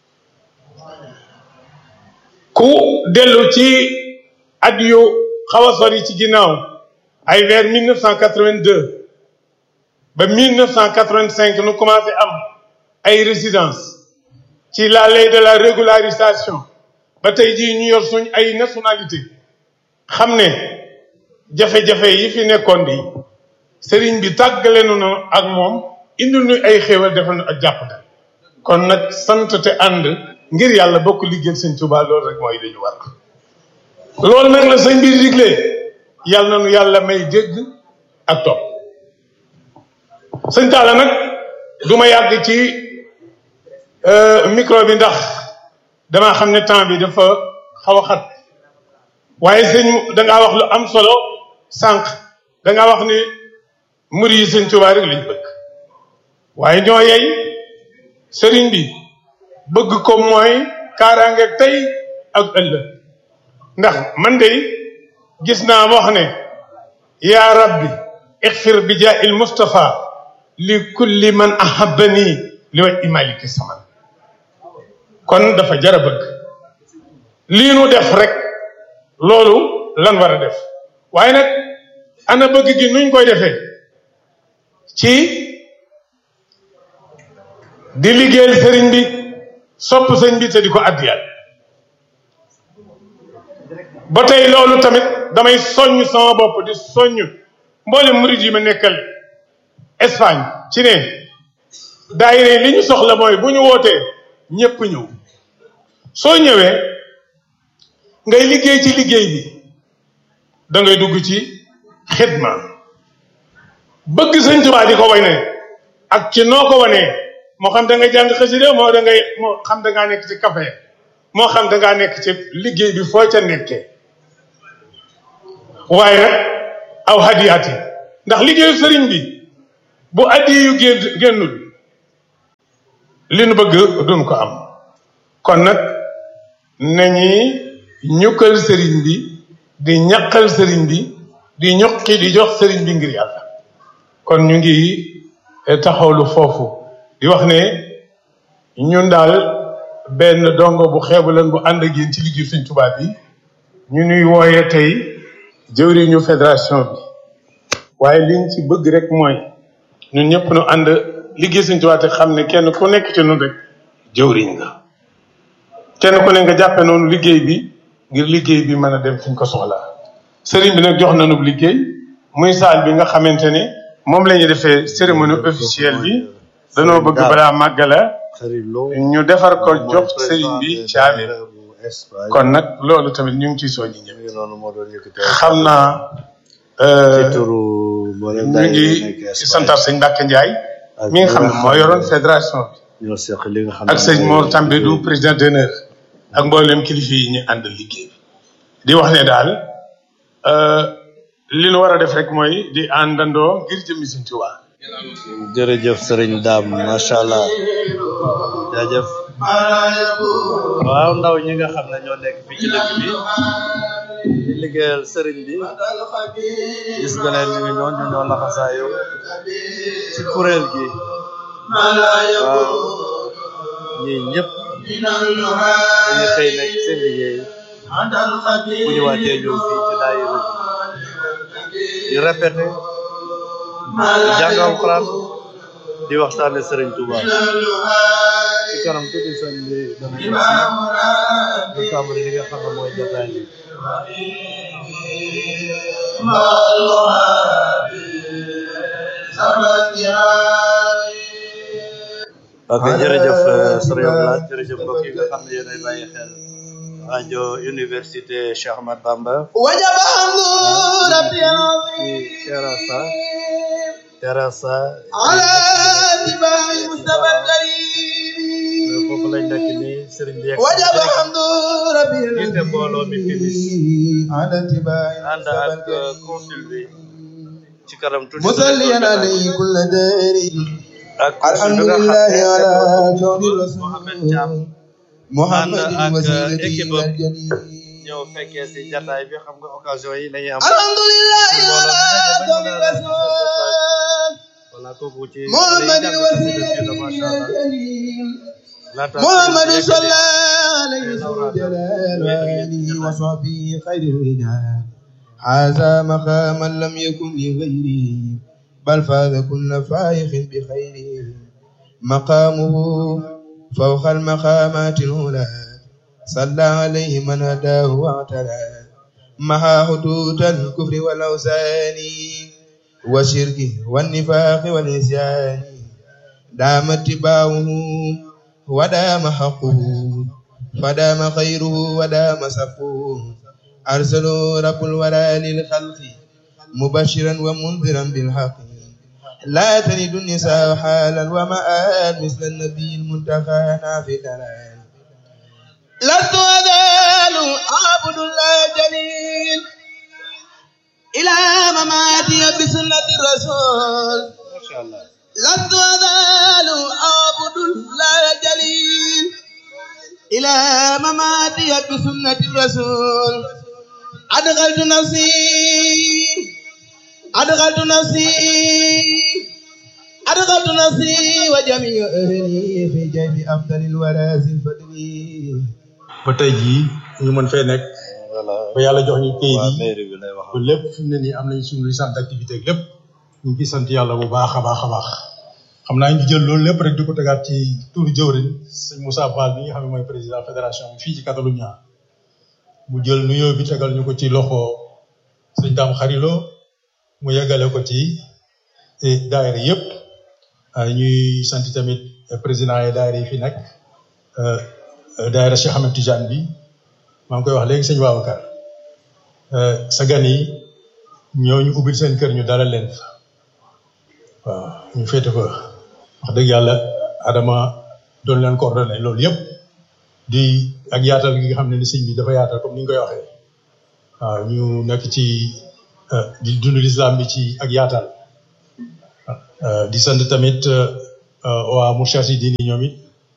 ku dellu ci at yu xaw a sori ci ginnaaw ay vers 1982 ba 1985 nu commencé am ay résidence ci la ley de la régularisation ba tey jii ñu yor suñ ay nationalité xam ne jafe-jafe yi fi nekkoon di sëriñ bi tàggalenu na ak moom indil ñu ay xéewal defal nu ak jàppandal kon nag sant te ànd ngir yàlla bokk liggéeyal sëñ Tuubaa loolu rek mooy dañu war loolu nag la sëñ bi digle yàlla na nu yàlla may dégg ak topp sëñ Talla nag du ma yàgg ci micro bi ndax damaa xam ne temps bi dafa xaw a xat waaye sëñ dangaa wax lu am solo sànq dangaa wax ni muri yi sëñ Tuubaa rek lañ bëgg waaye ñoo yey sëriñ bi bëgg ko mooy kaaraange tey ak ëllëg ndax man de gis naa wax ne yaa rabbi ixfir bi jaa il Mustafa li kulli man ahabani li waj imaliki saman kon dafa jar a bëgg lii nu def rek loolu lan war a def waaye nag ana bëgg gi nuñ koy defee ci di liggéeyal sëriñ bi sopp sëñ bi te di ko addiyal ba tey loolu tamit damay soññ sama bopp di soññ mboolem murid yi ma nekkal Espagne ci ne daayira li ñu soxla mooy bu ñu wootee ñëpp ñëw soo ñëwee ngay liggéey ci liggéey bi da ngay dugg ci xidma bëgg sëñ Tuubaa di ko way ne ak ci noo ko wanee moo xam da nga jàng xasida moo da ngay moo xam da ngaa nekk ci café moo xam da ngaa nekk ci liggéey bi foo ca nekkee waaye nag aw hadiyaat yi ndax liggéeyu sëriñ bi bu addi yu génn génnul li nu bëgg duñ ko am kon nag nañuy ñukkal sëriñ bi di ñaqal sëriñ bi di ñuqi di jox sëriñ bi ngir yàlla kon ñu ngi taxawlu foofu di wax ne ñun daal benn dongo bu xeebu leen bu ànd ak yéen ci liggéey Sëriñ Tuubaa bi ñu nuy wooye tey jëwriñu fédération bi waaye liñ ci bëgg rek mooy ñun ñëpp nu ànd liggéey Sëriñ Tuubaa te xam ne kenn ku nekk ci nun rek jëwriñ nga kenn ku ne nga jàppe noonu liggéey bi ngir liggéey bi mën a dem fi ñu ko soxlaa sëriñ bi nag jox nañu liggéey muy saal bi nga xamante ne moom la ñuy defee cérémonie officielle bi danoo bëgg balaa màggala ñu defar ko jox sëriñ bi caabi kon nag loolu tamit ñu ngi ciy soññi ñëpp xam naa ñu ngi santar sëñ Mbàkke Njaay mi nga xam ne moo yoroon fédération bi ak sëñ Mor Tambédou président d'honneur ak mboolem kilifa yi ñu ànd liggéey bi di wax ne daal li nu war a def rek mooy di àndandoo ngir jëmmi Sëriñ Tuubaa jërëjëf sëriñ daam macha allah jaajëf waaw ndaw ñi nga xam ne ñoo nekk fii ci dëkk bi di liggéeyal sëriñ bi gis nga leen ñu ngi noonu ñu ñoo laxasaayu ci kuréel gi waaw ñii ñëpp dañu xëy nekk seen liggéey bu ñu wàccee ñëw fii ci daayira di répété di jàng alxuraan di waxtaane sëriñ Touba ci kanam tuuti sëñ bi dana ñëw si ñu tàmbali li nga xam ne mooy jotaay bi ok jërëjëf sëriñ Abdoulaye jërëjëf mbokk yi nga xam ne yéenay bàyyi xel rajo université Cheikh Ahmad Bamba وجب حمد ربي العظيم terasa terasa على اتباع المصطفى الكريم foofu lañ nekk ni sëriñ bi yegg وجب حمد ربي jiite mbooloo mi timis العظيم على اتباع ànd المصطفى ak الكريم consul bi ci kanam tuuti مصليا عليه كل دار ak consul الحمد bi nga لله xam على ne كون Mohamed Thiam الرسول محمد ànd ak وسيلتي équipe الى am الجليل ñëw fekkee si jataay bi xam nga occasion yi lañuy am الحمد لله mbooloo على mi daje كون ba ñu naan الرسول voilà kooku ci محمد lay jàng وسيلتي xasida bi la macha الى allah الجليل laata محمد sëriñ bi صلى yeggali عليه ذو الجلال وآله وصحبه خير الرجال هذا مقاما لم يكن لغيره بل فاز كل فائخ بخيره مقامه فوق المقامات الأولى صلى عليه من هداه واعتلى محى حدود الكفر والأوثان والشرك والنفاق والعصيان دام اتباعه ودام حقه فدام خيره ودام سفه أرسلوا رب الورى للخلق مبشرا ومنذرا بالحق لا تلد النساء حالا ومآل مثل النبي المنتقى في دلال لست أزال أعبد الله جليل إلى مماتي بسنة الرسول macha allah لست أزال أعبد الله جليل إلى مماتي بسنة الرسول أدخلت نفسي أدخلت نفسي أدخلت نفسي وجميع أهلي في جيب أفضل الورى ذي الفضل ba tey jii ñu mën fee nekk voilà ba yàlla jox ñu kayit waa yi mairie bi lay wax ba lépp fi mu ne nii am nañ suñu licence d'activité ak lépp ñu ngi ciy sant yàlla bu baax a baax a baax xam naa ñu jël loolu lépp rek di ko tegaat ci turu jëwrin sëñ Moussa Fall bi nga xam ne mooy président fédération bi fii ci Catalunya mu jël nuyoo bi tegal ñu ko ci loxo sëñ Dame Xarilo mu yeggale ko ci eh, daayira yëpp ah, ñuy sant tamit eh, président yi daayira yi fi nekk euh, euh, daayira Cheikh Ahmed Tidiane bi maa ngi koy wax léegi sëñ Babacar euh, sa gan yi ñoo ñu ubbil seen kër ñu dalal leen fa waaw ñu féete fa wax dëgg yàlla Adama doon leen coordonné loolu yëpp di ak yaatal gi nga xam ne ni sëñ bi dafa yaatal comme ni nga koy waxee waaw ñu nekk ci euh, di dund lislaam bi ci ak yaatal euh, di sant tamit euh, waa Moustarchidine ñoom it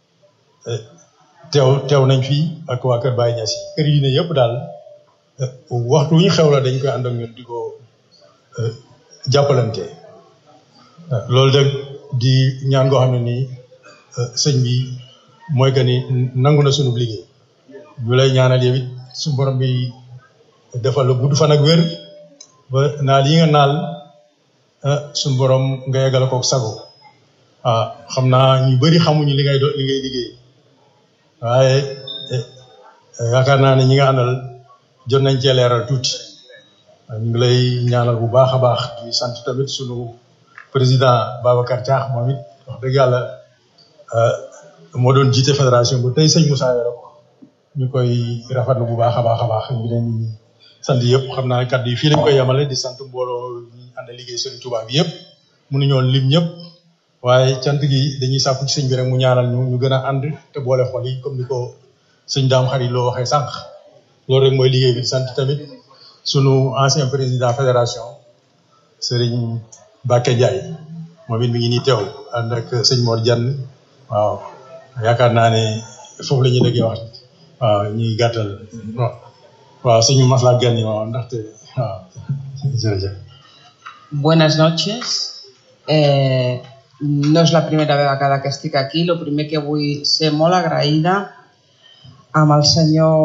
teew teew nañ fi ak waa Kër Baye Niass yi kër yi ne yëpp daal waxtu wu ñu xew la dañ koy ànd ak ñun di ko jàppalante loolu de di ñaan goo xam ne nii sëñ bi mooy que ni nangu na sunu liggéey ñu lay ñaanal yow it suñu borom bi defal la gudd fan ak wér ba naal yi nga naal suñu borom nga yeggale kook sago ah xam naa ñu bëri xamuñu li ngay do li ngay liggéey waaye yaakaar naa ne ñi nga àndal jot nañ cee leeral tuuti ñu ngi lay ñaanal bu baax a baax di sant tamit sunu président Babacar Diakh moom it wax dëgg yàlla moo doon jiite fédération bu tey sëñ Moussa Yoro ñu koy rafetlu bu baax a baax a baax ñu leen sant yëpp xam naa kàddu yi fii lañ koy yemale di sant mbooloo ñi ànd liggéey Serigne Touba bi yëpp mënuñoo lim ñëpp waaye cant gi dañuy sàkku ci sëñ bi rek mu ñaanal ñu ñu gën a ànd te boole xol yi comme ni ko sëñ daam xarit loo waxee sànq loolu rek mooy liggéey bi sant tamit sunu ancien président fédération Serigne Bakke Ndiaye moom it mi ngi nii teew ànd ak sëñ Mor Diagne waaw yaakaar naa ne foofu la ñuy déggee wax waaw ñuy gàttal waaw sëñ Masla Gani waaw ndaxte waaw jërëjëf. Buenas noches. Eh, no es la primera vegada que estic aquí. Lo primer que vull ser molt agraïda amb el senyor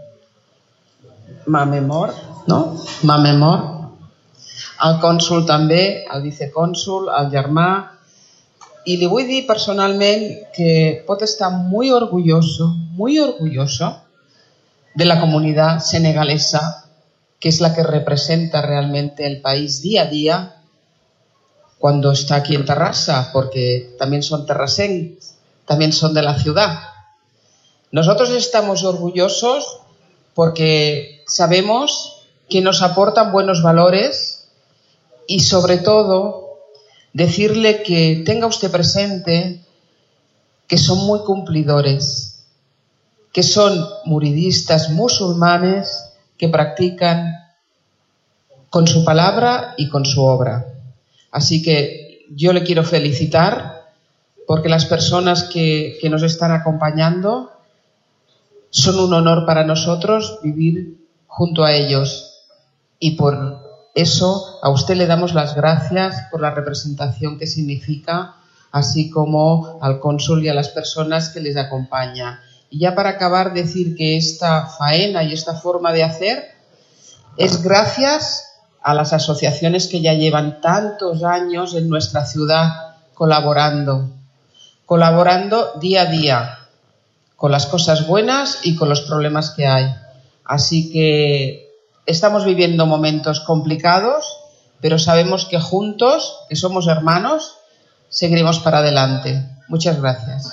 Mamemor, no? Mamemor, el cònsul també, el vicecònsul, el germà, y le voy a decir personalmente que puede estar muy orgulloso, muy orgulloso de la comunidad senegalesa, que es la que representa realmente el país día a día cuando está aquí en Terrassa, porque también son terrasenses, también son de la ciudad. Nosotros estamos orgullosos porque sabemos que nos aportan buenos valores y sobre todo decirle que tenga usted presente que son muy cumplidores, que son muridistas musulmanes que practican con su palabra y con su obra. Así que yo le quiero felicitar porque las personas que, que nos están acompañando son un honor para nosotros vivir junto a ellos y por eso a usted le damos las gracias por la representación que significa, así como al cónsul y a las personas que les acompañan. Y ya para acabar, decir que esta faena y esta forma de hacer es gracias a las asociaciones que ya llevan tantos años en nuestra ciudad colaborando, colaborando día a día con las cosas buenas y con los problemas que hay. Así que estamos viviendo momentos complicados, pero sabemos que juntos, que somos hermanos, seguiremos para adelante. Muchas gracias.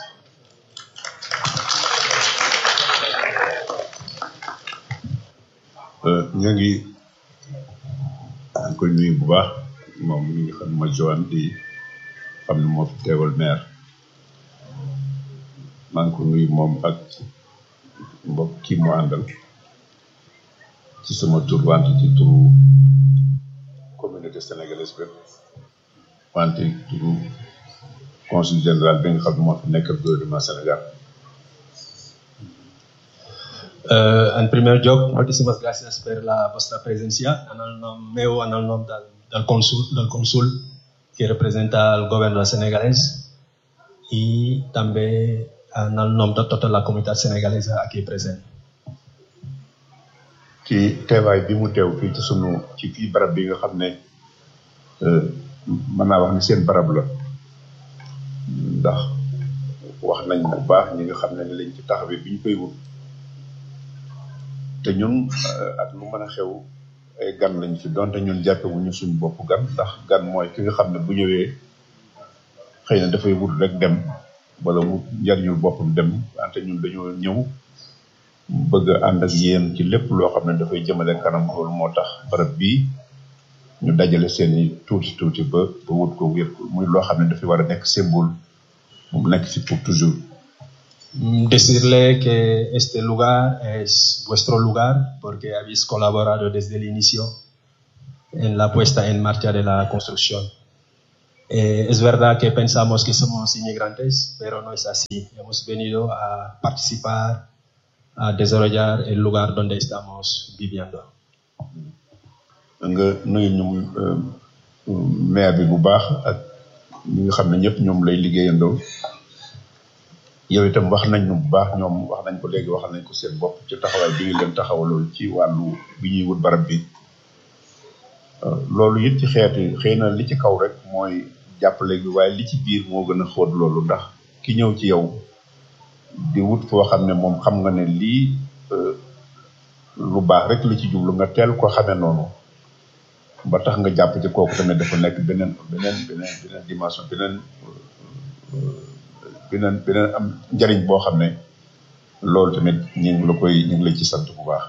ñu ngi koy nuyu bu baax moom mi nga xam ne mooy Joan di xam ne moo fi teewal maire maa ngi ko nuyu moom ak mbokk kii mu àndal ci sama tur wante ci turu communauté sénégalaise bépp wante turu consul général bi nga xam ne moo fi nekkal gouvernement Sénégal Eh, en primer lloc, moltíssimes gràcies per la vostra presència en el nom meu, en el nom del, del, consul, del consul que representa el govern senegalès i també en el nom de tota la comunitat senegalesa aquí present. ci teewaay bi mu teew fii ci sunu ci fii barab bi nga xam ne mën naa wax ni seen barab la ndax wax nañ bu baax ñi nga xam ne ni lañ ci taxawee bi ñu koy wut te ñun ak lu mën a xew ay gan lañ fi donte ñun jàppe wuñu suñu bopp gan ndax gan mooy ki nga xam ne bu ñëwee xëy na dafay wut rek dem wala wut njariñul boppam dem wante ñun dañoo ñëw bëgg a ànd ak yéen ci lépp loo xam ne dafay jëmale kanam loolu moo tax barab bii ñu dajale seen i tuuti tuuti ba ba wut ko ngir muy loo xam ne dafay war a nekk symbole mu nekk fi pour toujours Decirle que este lugar es vuestro lugar porque habéis colaborado desde el inicio en la puesta en marcha de la construcción. Eh, es verdad que pensamos que somos inmigrantes, pero no es así. Hemos venido a participar, a desarrollar el lugar donde estamos viviendo. nga nuyu ñu maire bi bu baax ak ñi nga xam ne ñëpp ñoom lay liggéeyandoo yow itam wax nañ ñu bu baax ñoom wax nañ ko léegi waxal nañ ko seen bopp ci taxawaay bi ngi leen taxawalool ci wàllu bi ñuy wut barab bi Euh, loolu it ci xeeti xëy na li ci kaw rek mooy jàppale bi waaye li ci biir moo gën a xóot loolu ndax ki ñëw ci yow di wut foo xam ne moom xam nga ne lii euh, lu baax rek li ci jublu nga teel ko xamee noonu ba tax nga jàpp ci kooku tamit dafa nekk beneen beneen beneen beneen dimension beneen euh, beneen beneen am njariñ boo xam ne loolu tamit ñu ngi la koy ñu ngi la ci sant bu baax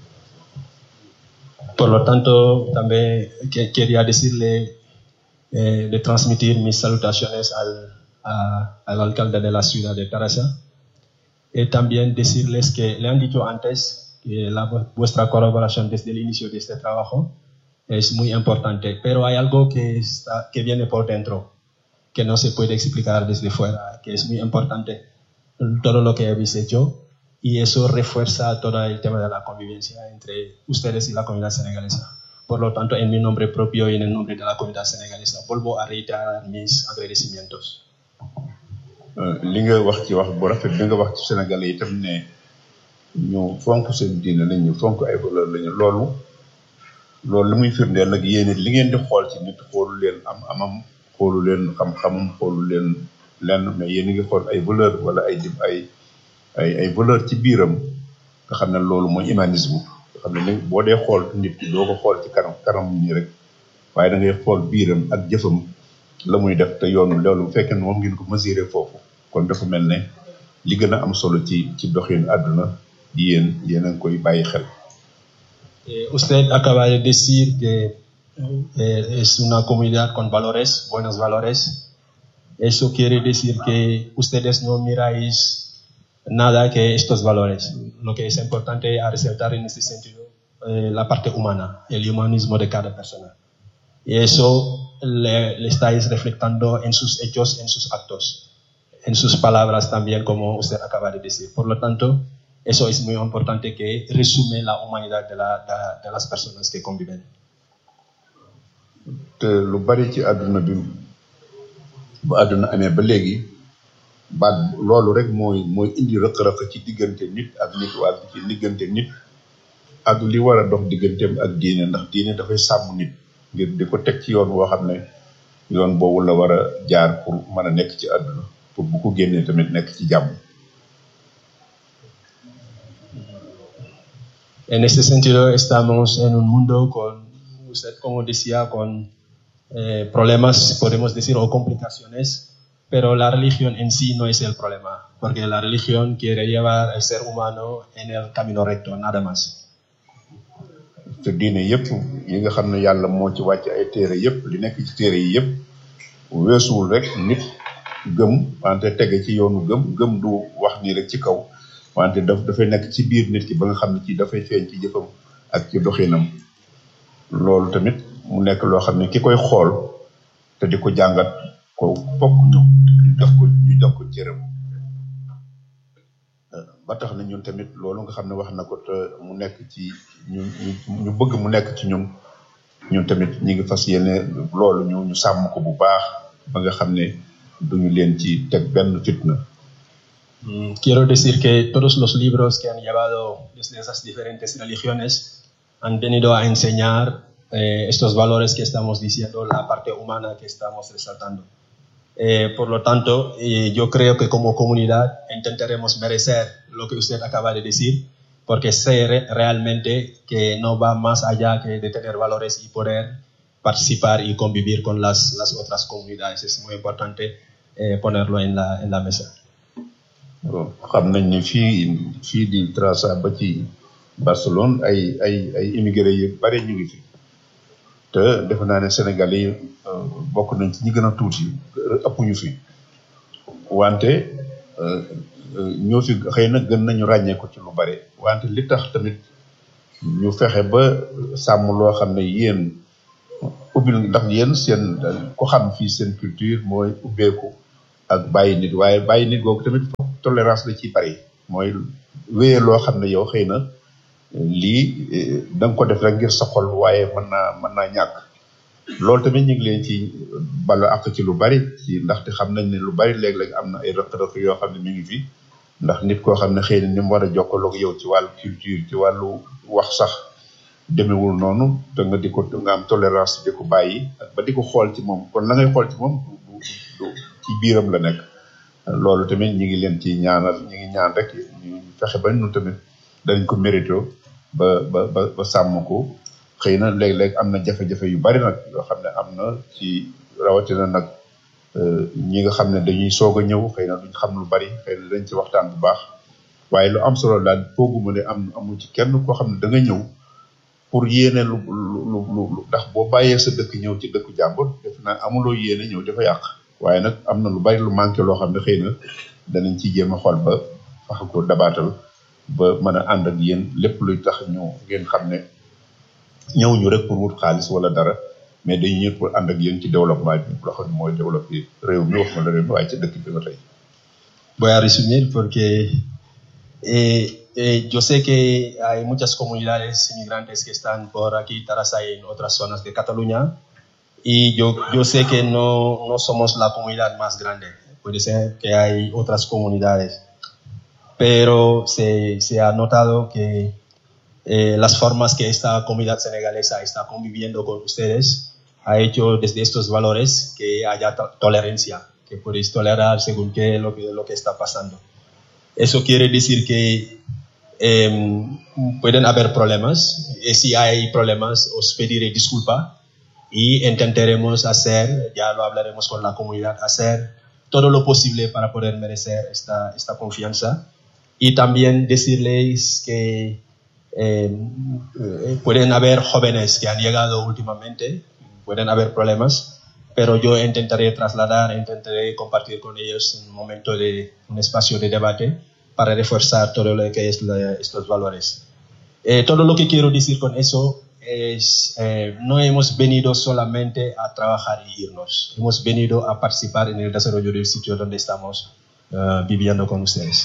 Por lo tanto, también que- quería decirle, eh, de transmitir mis salutaciones al, a- al alcalde de la ciudad de Tarasa. Y también decirles que le han dicho antes que la, vuestra colaboración desde el inicio de este trabajo es muy importante, pero hay algo que, está, que viene por dentro, que no se puede explicar desde fuera, que es muy importante todo lo que habéis hecho y eso refuerza todo el tema de la convivencia entre ustedes y la comunidad senegalesa. Por lo tanto, en mi nombre propio y en el nombre de la comunidad senegalesa, vuelvo a reiterar mis agradecimientos. Euh, li nga wax ci wax bu rafet bi nga wax ci Sénégal yi itam ne ñu fonk seen diine lañ ñu fonk ay valeur lañu loolu loolu li muy firndeel nag yéen it li ngeen di xool ci nit xoolu leen am amam xoolu leen xam-xamam xoolu leen lenn mais yéen a ngi xool ay valeur wala ay dim ay ay ay valeur ci biiram nga xam ne loolu mooy humanisme nga xam ne li boo dee xool nit ki doo ko xool ci kanam kanam nii rek waaye da ngay xool biiram ak jëfam la muy def te yoonu loolu bu fekkee ne moom ngeen ko mesurer foofu kon dafa mel ne li gën a am solo ci ci doxin àdduna yéen yéen a ngi koy bàyyi xel Eh, usted acaba de decir que eh, es una comunidad con valores, buenos valores. Eso quiere decir que ustedes no miráis nada que estos valores. Lo que es importante a resaltar en este sentido, eh, la parte humana, el humanismo de cada persona. Y eso le, le estáis reflectando en sus hechos, en sus actos, en sus palabras también, como usted acaba de decir. Por lo tanto, eso es muy importante que resume la humanidad de, la- de- de las personas que conviven. te lu bari ci àdduna bi bu àdduna amee ba léegi baat loolu rek mooy mooy indi rëq-rëq ci diggante nit ak nit wala ci diggante nit ak li war a dox digganteem ak diine ndax diine dafay sàmm nit ngir di ko teg ci yoon woo xam ne yoon boobu la war a jaar pour mën a nekk ci àdduna pour bu ko génnee tamit nekk ci jàmm En este sentido, estamos en un mundo con, usted como decía, con eh, problemas, podemos decir, o complications, pero la religión en sí no es el problema, porque la religión quiere llevar al ser humano en el camino recto, nada más. te diine yëpp yi nga xam ne yàlla moo ci wàcc ay téere yëpp li nekk ci téere yi yëpp weesuwul rek nit gëm wante tege ci yoonu gëm gëm du wax nii rek ci kaw wante daf dafay nekk ci biir nit ki ba nga xam ne ci dafay feeñ ci jëfam ak ci doxinam loolu tamit mu nekk loo xam ne ki koy xool te di ko jàngat ko fokk ñu ñu jox ko ñu jox ko cëram ba tax na ñun tamit loolu nga xam ne wax na ko te mu nekk ci ñu ñu ñu bëgg mu nekk ci ñun ñun tamit ñi ngi fas yéene loolu ñu ñu sàmm ko bu baax ba nga xam ne duñu leen ci teg benn fitna Mm, Quiero decir que todos los libros que han llevado desde esas diferentes religiones han venido a enseñar eh, estos valores que estamos diciendo, la parte humana que estamos resaltando. Eh, por lo tanto, eh, yo creo que como comunidad intentaremos merecer lo que usted acaba de decir, porque sé re- realmente que no va más allá que de tener valores y poder participar y convivir con las, las otras comunidades. Es muy importante eh, ponerlo en la, en la mesa. bon xam nañ ne fii fii di Trassa ba ci Barcelone ay ay ay immigré yu bare ñu ngi fi te defe naa ne Sénégal yi euh, bokk nañ ci ñi gën a tuuti ëpp ñu fi wante euh, euh, ñoo fi xëy na gën nañu ràññee ko ci lu bare wante li tax tamit ñu fexe ba sàmm loo xam ne yéen ubbil ndax yéen seen ku xam fii seen culture mooy ubbeeku ak bàyyi nit waaye bàyyi nit googu tamit foog tolérance la ciy bari mooy wéye loo xam ne yow xëy na lii da nga ko def rek ngir sa xol waaye mën naa mën naa ñàkk loolu tamit ñu ngi leen ci balu ak ci lu bari ci ndaxte xam nañ ne lu bari léeg-léeg am na ay rëq-rëq yoo xam ne mi ngi fi ndax nit koo xam ne xëy na ni mu war a jokkaloog yow ci wàllu culture ci wàllu wax sax demewul noonu te nga di ko nga am tolérance di ko bàyyi ak ba di ko xool ci moom kon la ngay xool ci moom du du ci biiram la nekk loolu tamit ñi ngi leen ci ñaanal ñi ngi ñaan rek ñu fexe ba ñun tamit danañ ko mérito ba ba ba ba sàmm ko xëy na léeg-léeg am na jafe-jafe yu bari nag yoo xam ne am na ci rawatina nag ñi nga xam ne dañuy soog a ñëw xëy na duñ xam lu bari xëy na dañ ci waxtaan bu baax waaye lu am solo daal fooguma ne am amul ci kenn koo xam ne da nga ñëw pour yéene lu lu lu ndax boo bàyyee sa dëkk ñëw ci dëkku jàmbur def naa amuloo yéene ñëw dafa yàq waaye nag am na lu bari lu manqué loo xam ne xëy na danañ ci jéem a xool ba fax ko dabaatal ba mën a ànd ak yéen lépp luy tax ñu ngeen xam ne ñëw ñu rek pour wut xaalis wala dara mais dañu ñëw pour ànd ak yéen ci développement bi loo xam ne mooy développé réew mi wax ma la réew mi waaye ci dëkk bi ba tey. Voy a resumir porque eh, eh, yo sé que hay muchas comunidades inmigrantes que están por aquí, Tarasa y en otras zonas de Cataluña, y yo, yo sé que no, no somos la comunidad más grande. Puede ser que hay otras comunidades, pero se, se ha notado que eh, las formas que esta comunidad senegalesa está conviviendo con ustedes ha hecho desde estos valores que haya to- tolerancia, que podéis tolerar según qué lo que, lo que está pasando. Eso quiere decir que eh, pueden haber problemas, y si hay problemas os pediré disculpa y intentaremos hacer, ya lo hablaremos con la comunidad, hacer todo lo posible para poder merecer esta, esta confianza y también decirles que eh, eh, pueden haber jóvenes que han llegado últimamente, pueden haber problemas, pero yo intentaré trasladar, intentaré compartir con ellos un momento de un espacio de debate para reforzar todo lo que es la- estos valores. Eh, todo lo que quiero decir con eso es, eh, no hemos venido solamente a trabajar y irnos, hemos venido a participar en el desarrollo del sitio donde estamos eh, viviendo con ustedes.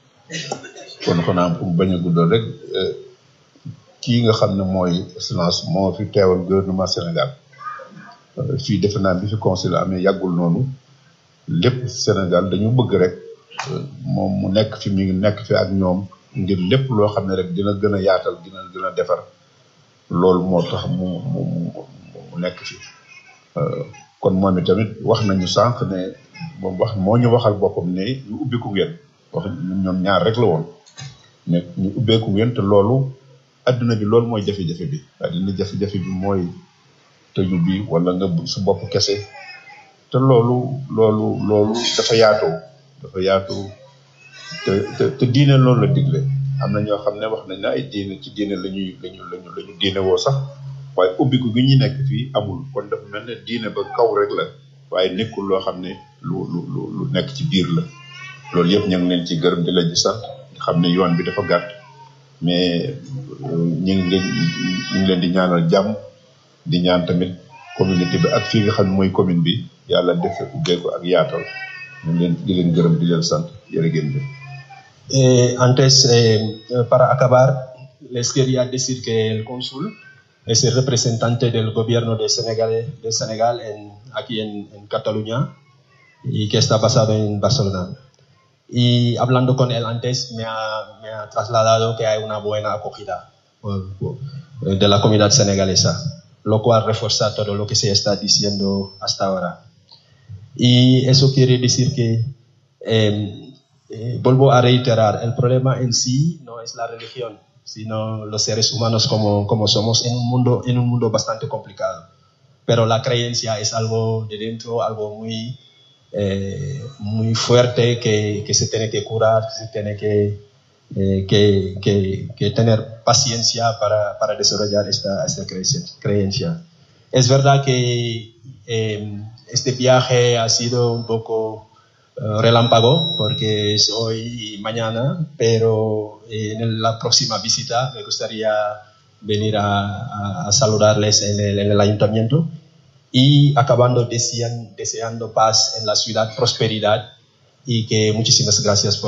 kon xanaa pour bañ a guddal rek eh, kii nga xam ne mooy excellence moo fi teewal gouvernement Sénégal Euh, fii defe naa bi fi conseil amee yàggul noonu lépp Sénégal dañu bëgg rek euh, moom mu nekk fi mi ngi nekk fi ak ñoom ngir lépp loo xam ne rek dina gën a yaatal dina gën a defar loolu moo tax mu mu mu mu nekk fi Euh, kon moom itamit wax nañu sànq ne moom wax moo ñu waxal boppam ne ñu ubbiku ngeen wax ñoom ñaar rek la woon ne ñu ubbeeku ngeen te loolu adduna bi loolu mooy jafe-jafe bi adduna jafe-jafe bi mooy tëju bi wala nga bu- su bopp kese te loolu loolu loolu dafa yaatoo dafa yaatu te te te diine loolu la digle am na ñoo xam ne wax nañ ne ay diine ci diine la ñuy lañu lañu la ñu diine woo sax waaye ubbiku gi ñu nekk fii amul kon dafa mel ne diine ba kaw rek la waaye nekkul loo xam ne lu lu lu lu nekk ci biir la loolu yëpp ñu ngi leen ci gërëm di leen ci sant xam ne yoon bi dafa gàtt mais euh, ñu ngi leen ñu ngi leen di ñaanal jàmm di ñaan tamit communauté bi ak fii nga xam ne mooy commune bi yàlla def ubbeeku ak yaatal ñu ngi leen di leen gërëm di leen sant jërë ngeen jëf. Eh, antes, eh, eh, para acabar, les quería decir que el cónsul es el representante del gobierno de Senegal, de Senegal en, aquí en, en Cataluña y que está basado en Barcelona. Y hablando con él antes, me ha, me ha trasladado que hay una buena acogida por- por- de la comunidad senegalesa, lo cual refuerza todo lo que se está diciendo hasta ahora. Y eso quiere decir que, eh, eh, vuelvo a reiterar, el problema en sí no es la religión, sino los seres humanos como, como somos en un, mundo, en un mundo bastante complicado. Pero la creencia es algo de dentro, algo muy, eh, muy fuerte que, que se tiene que curar, que se tiene que, eh, que, que- que tener paciencia para, para desarrollar esta, esta creencia- creencia. Es verdad que eh, este viaje ha sido un poco eh, relámpago porque es hoy y mañana, pero eh, en la próxima visita me gustaría venir a, a- a saludarles en el, en el ayuntamiento y acabando desean- deseando paz en la ciudad, prosperidad y que muchísimas gracias por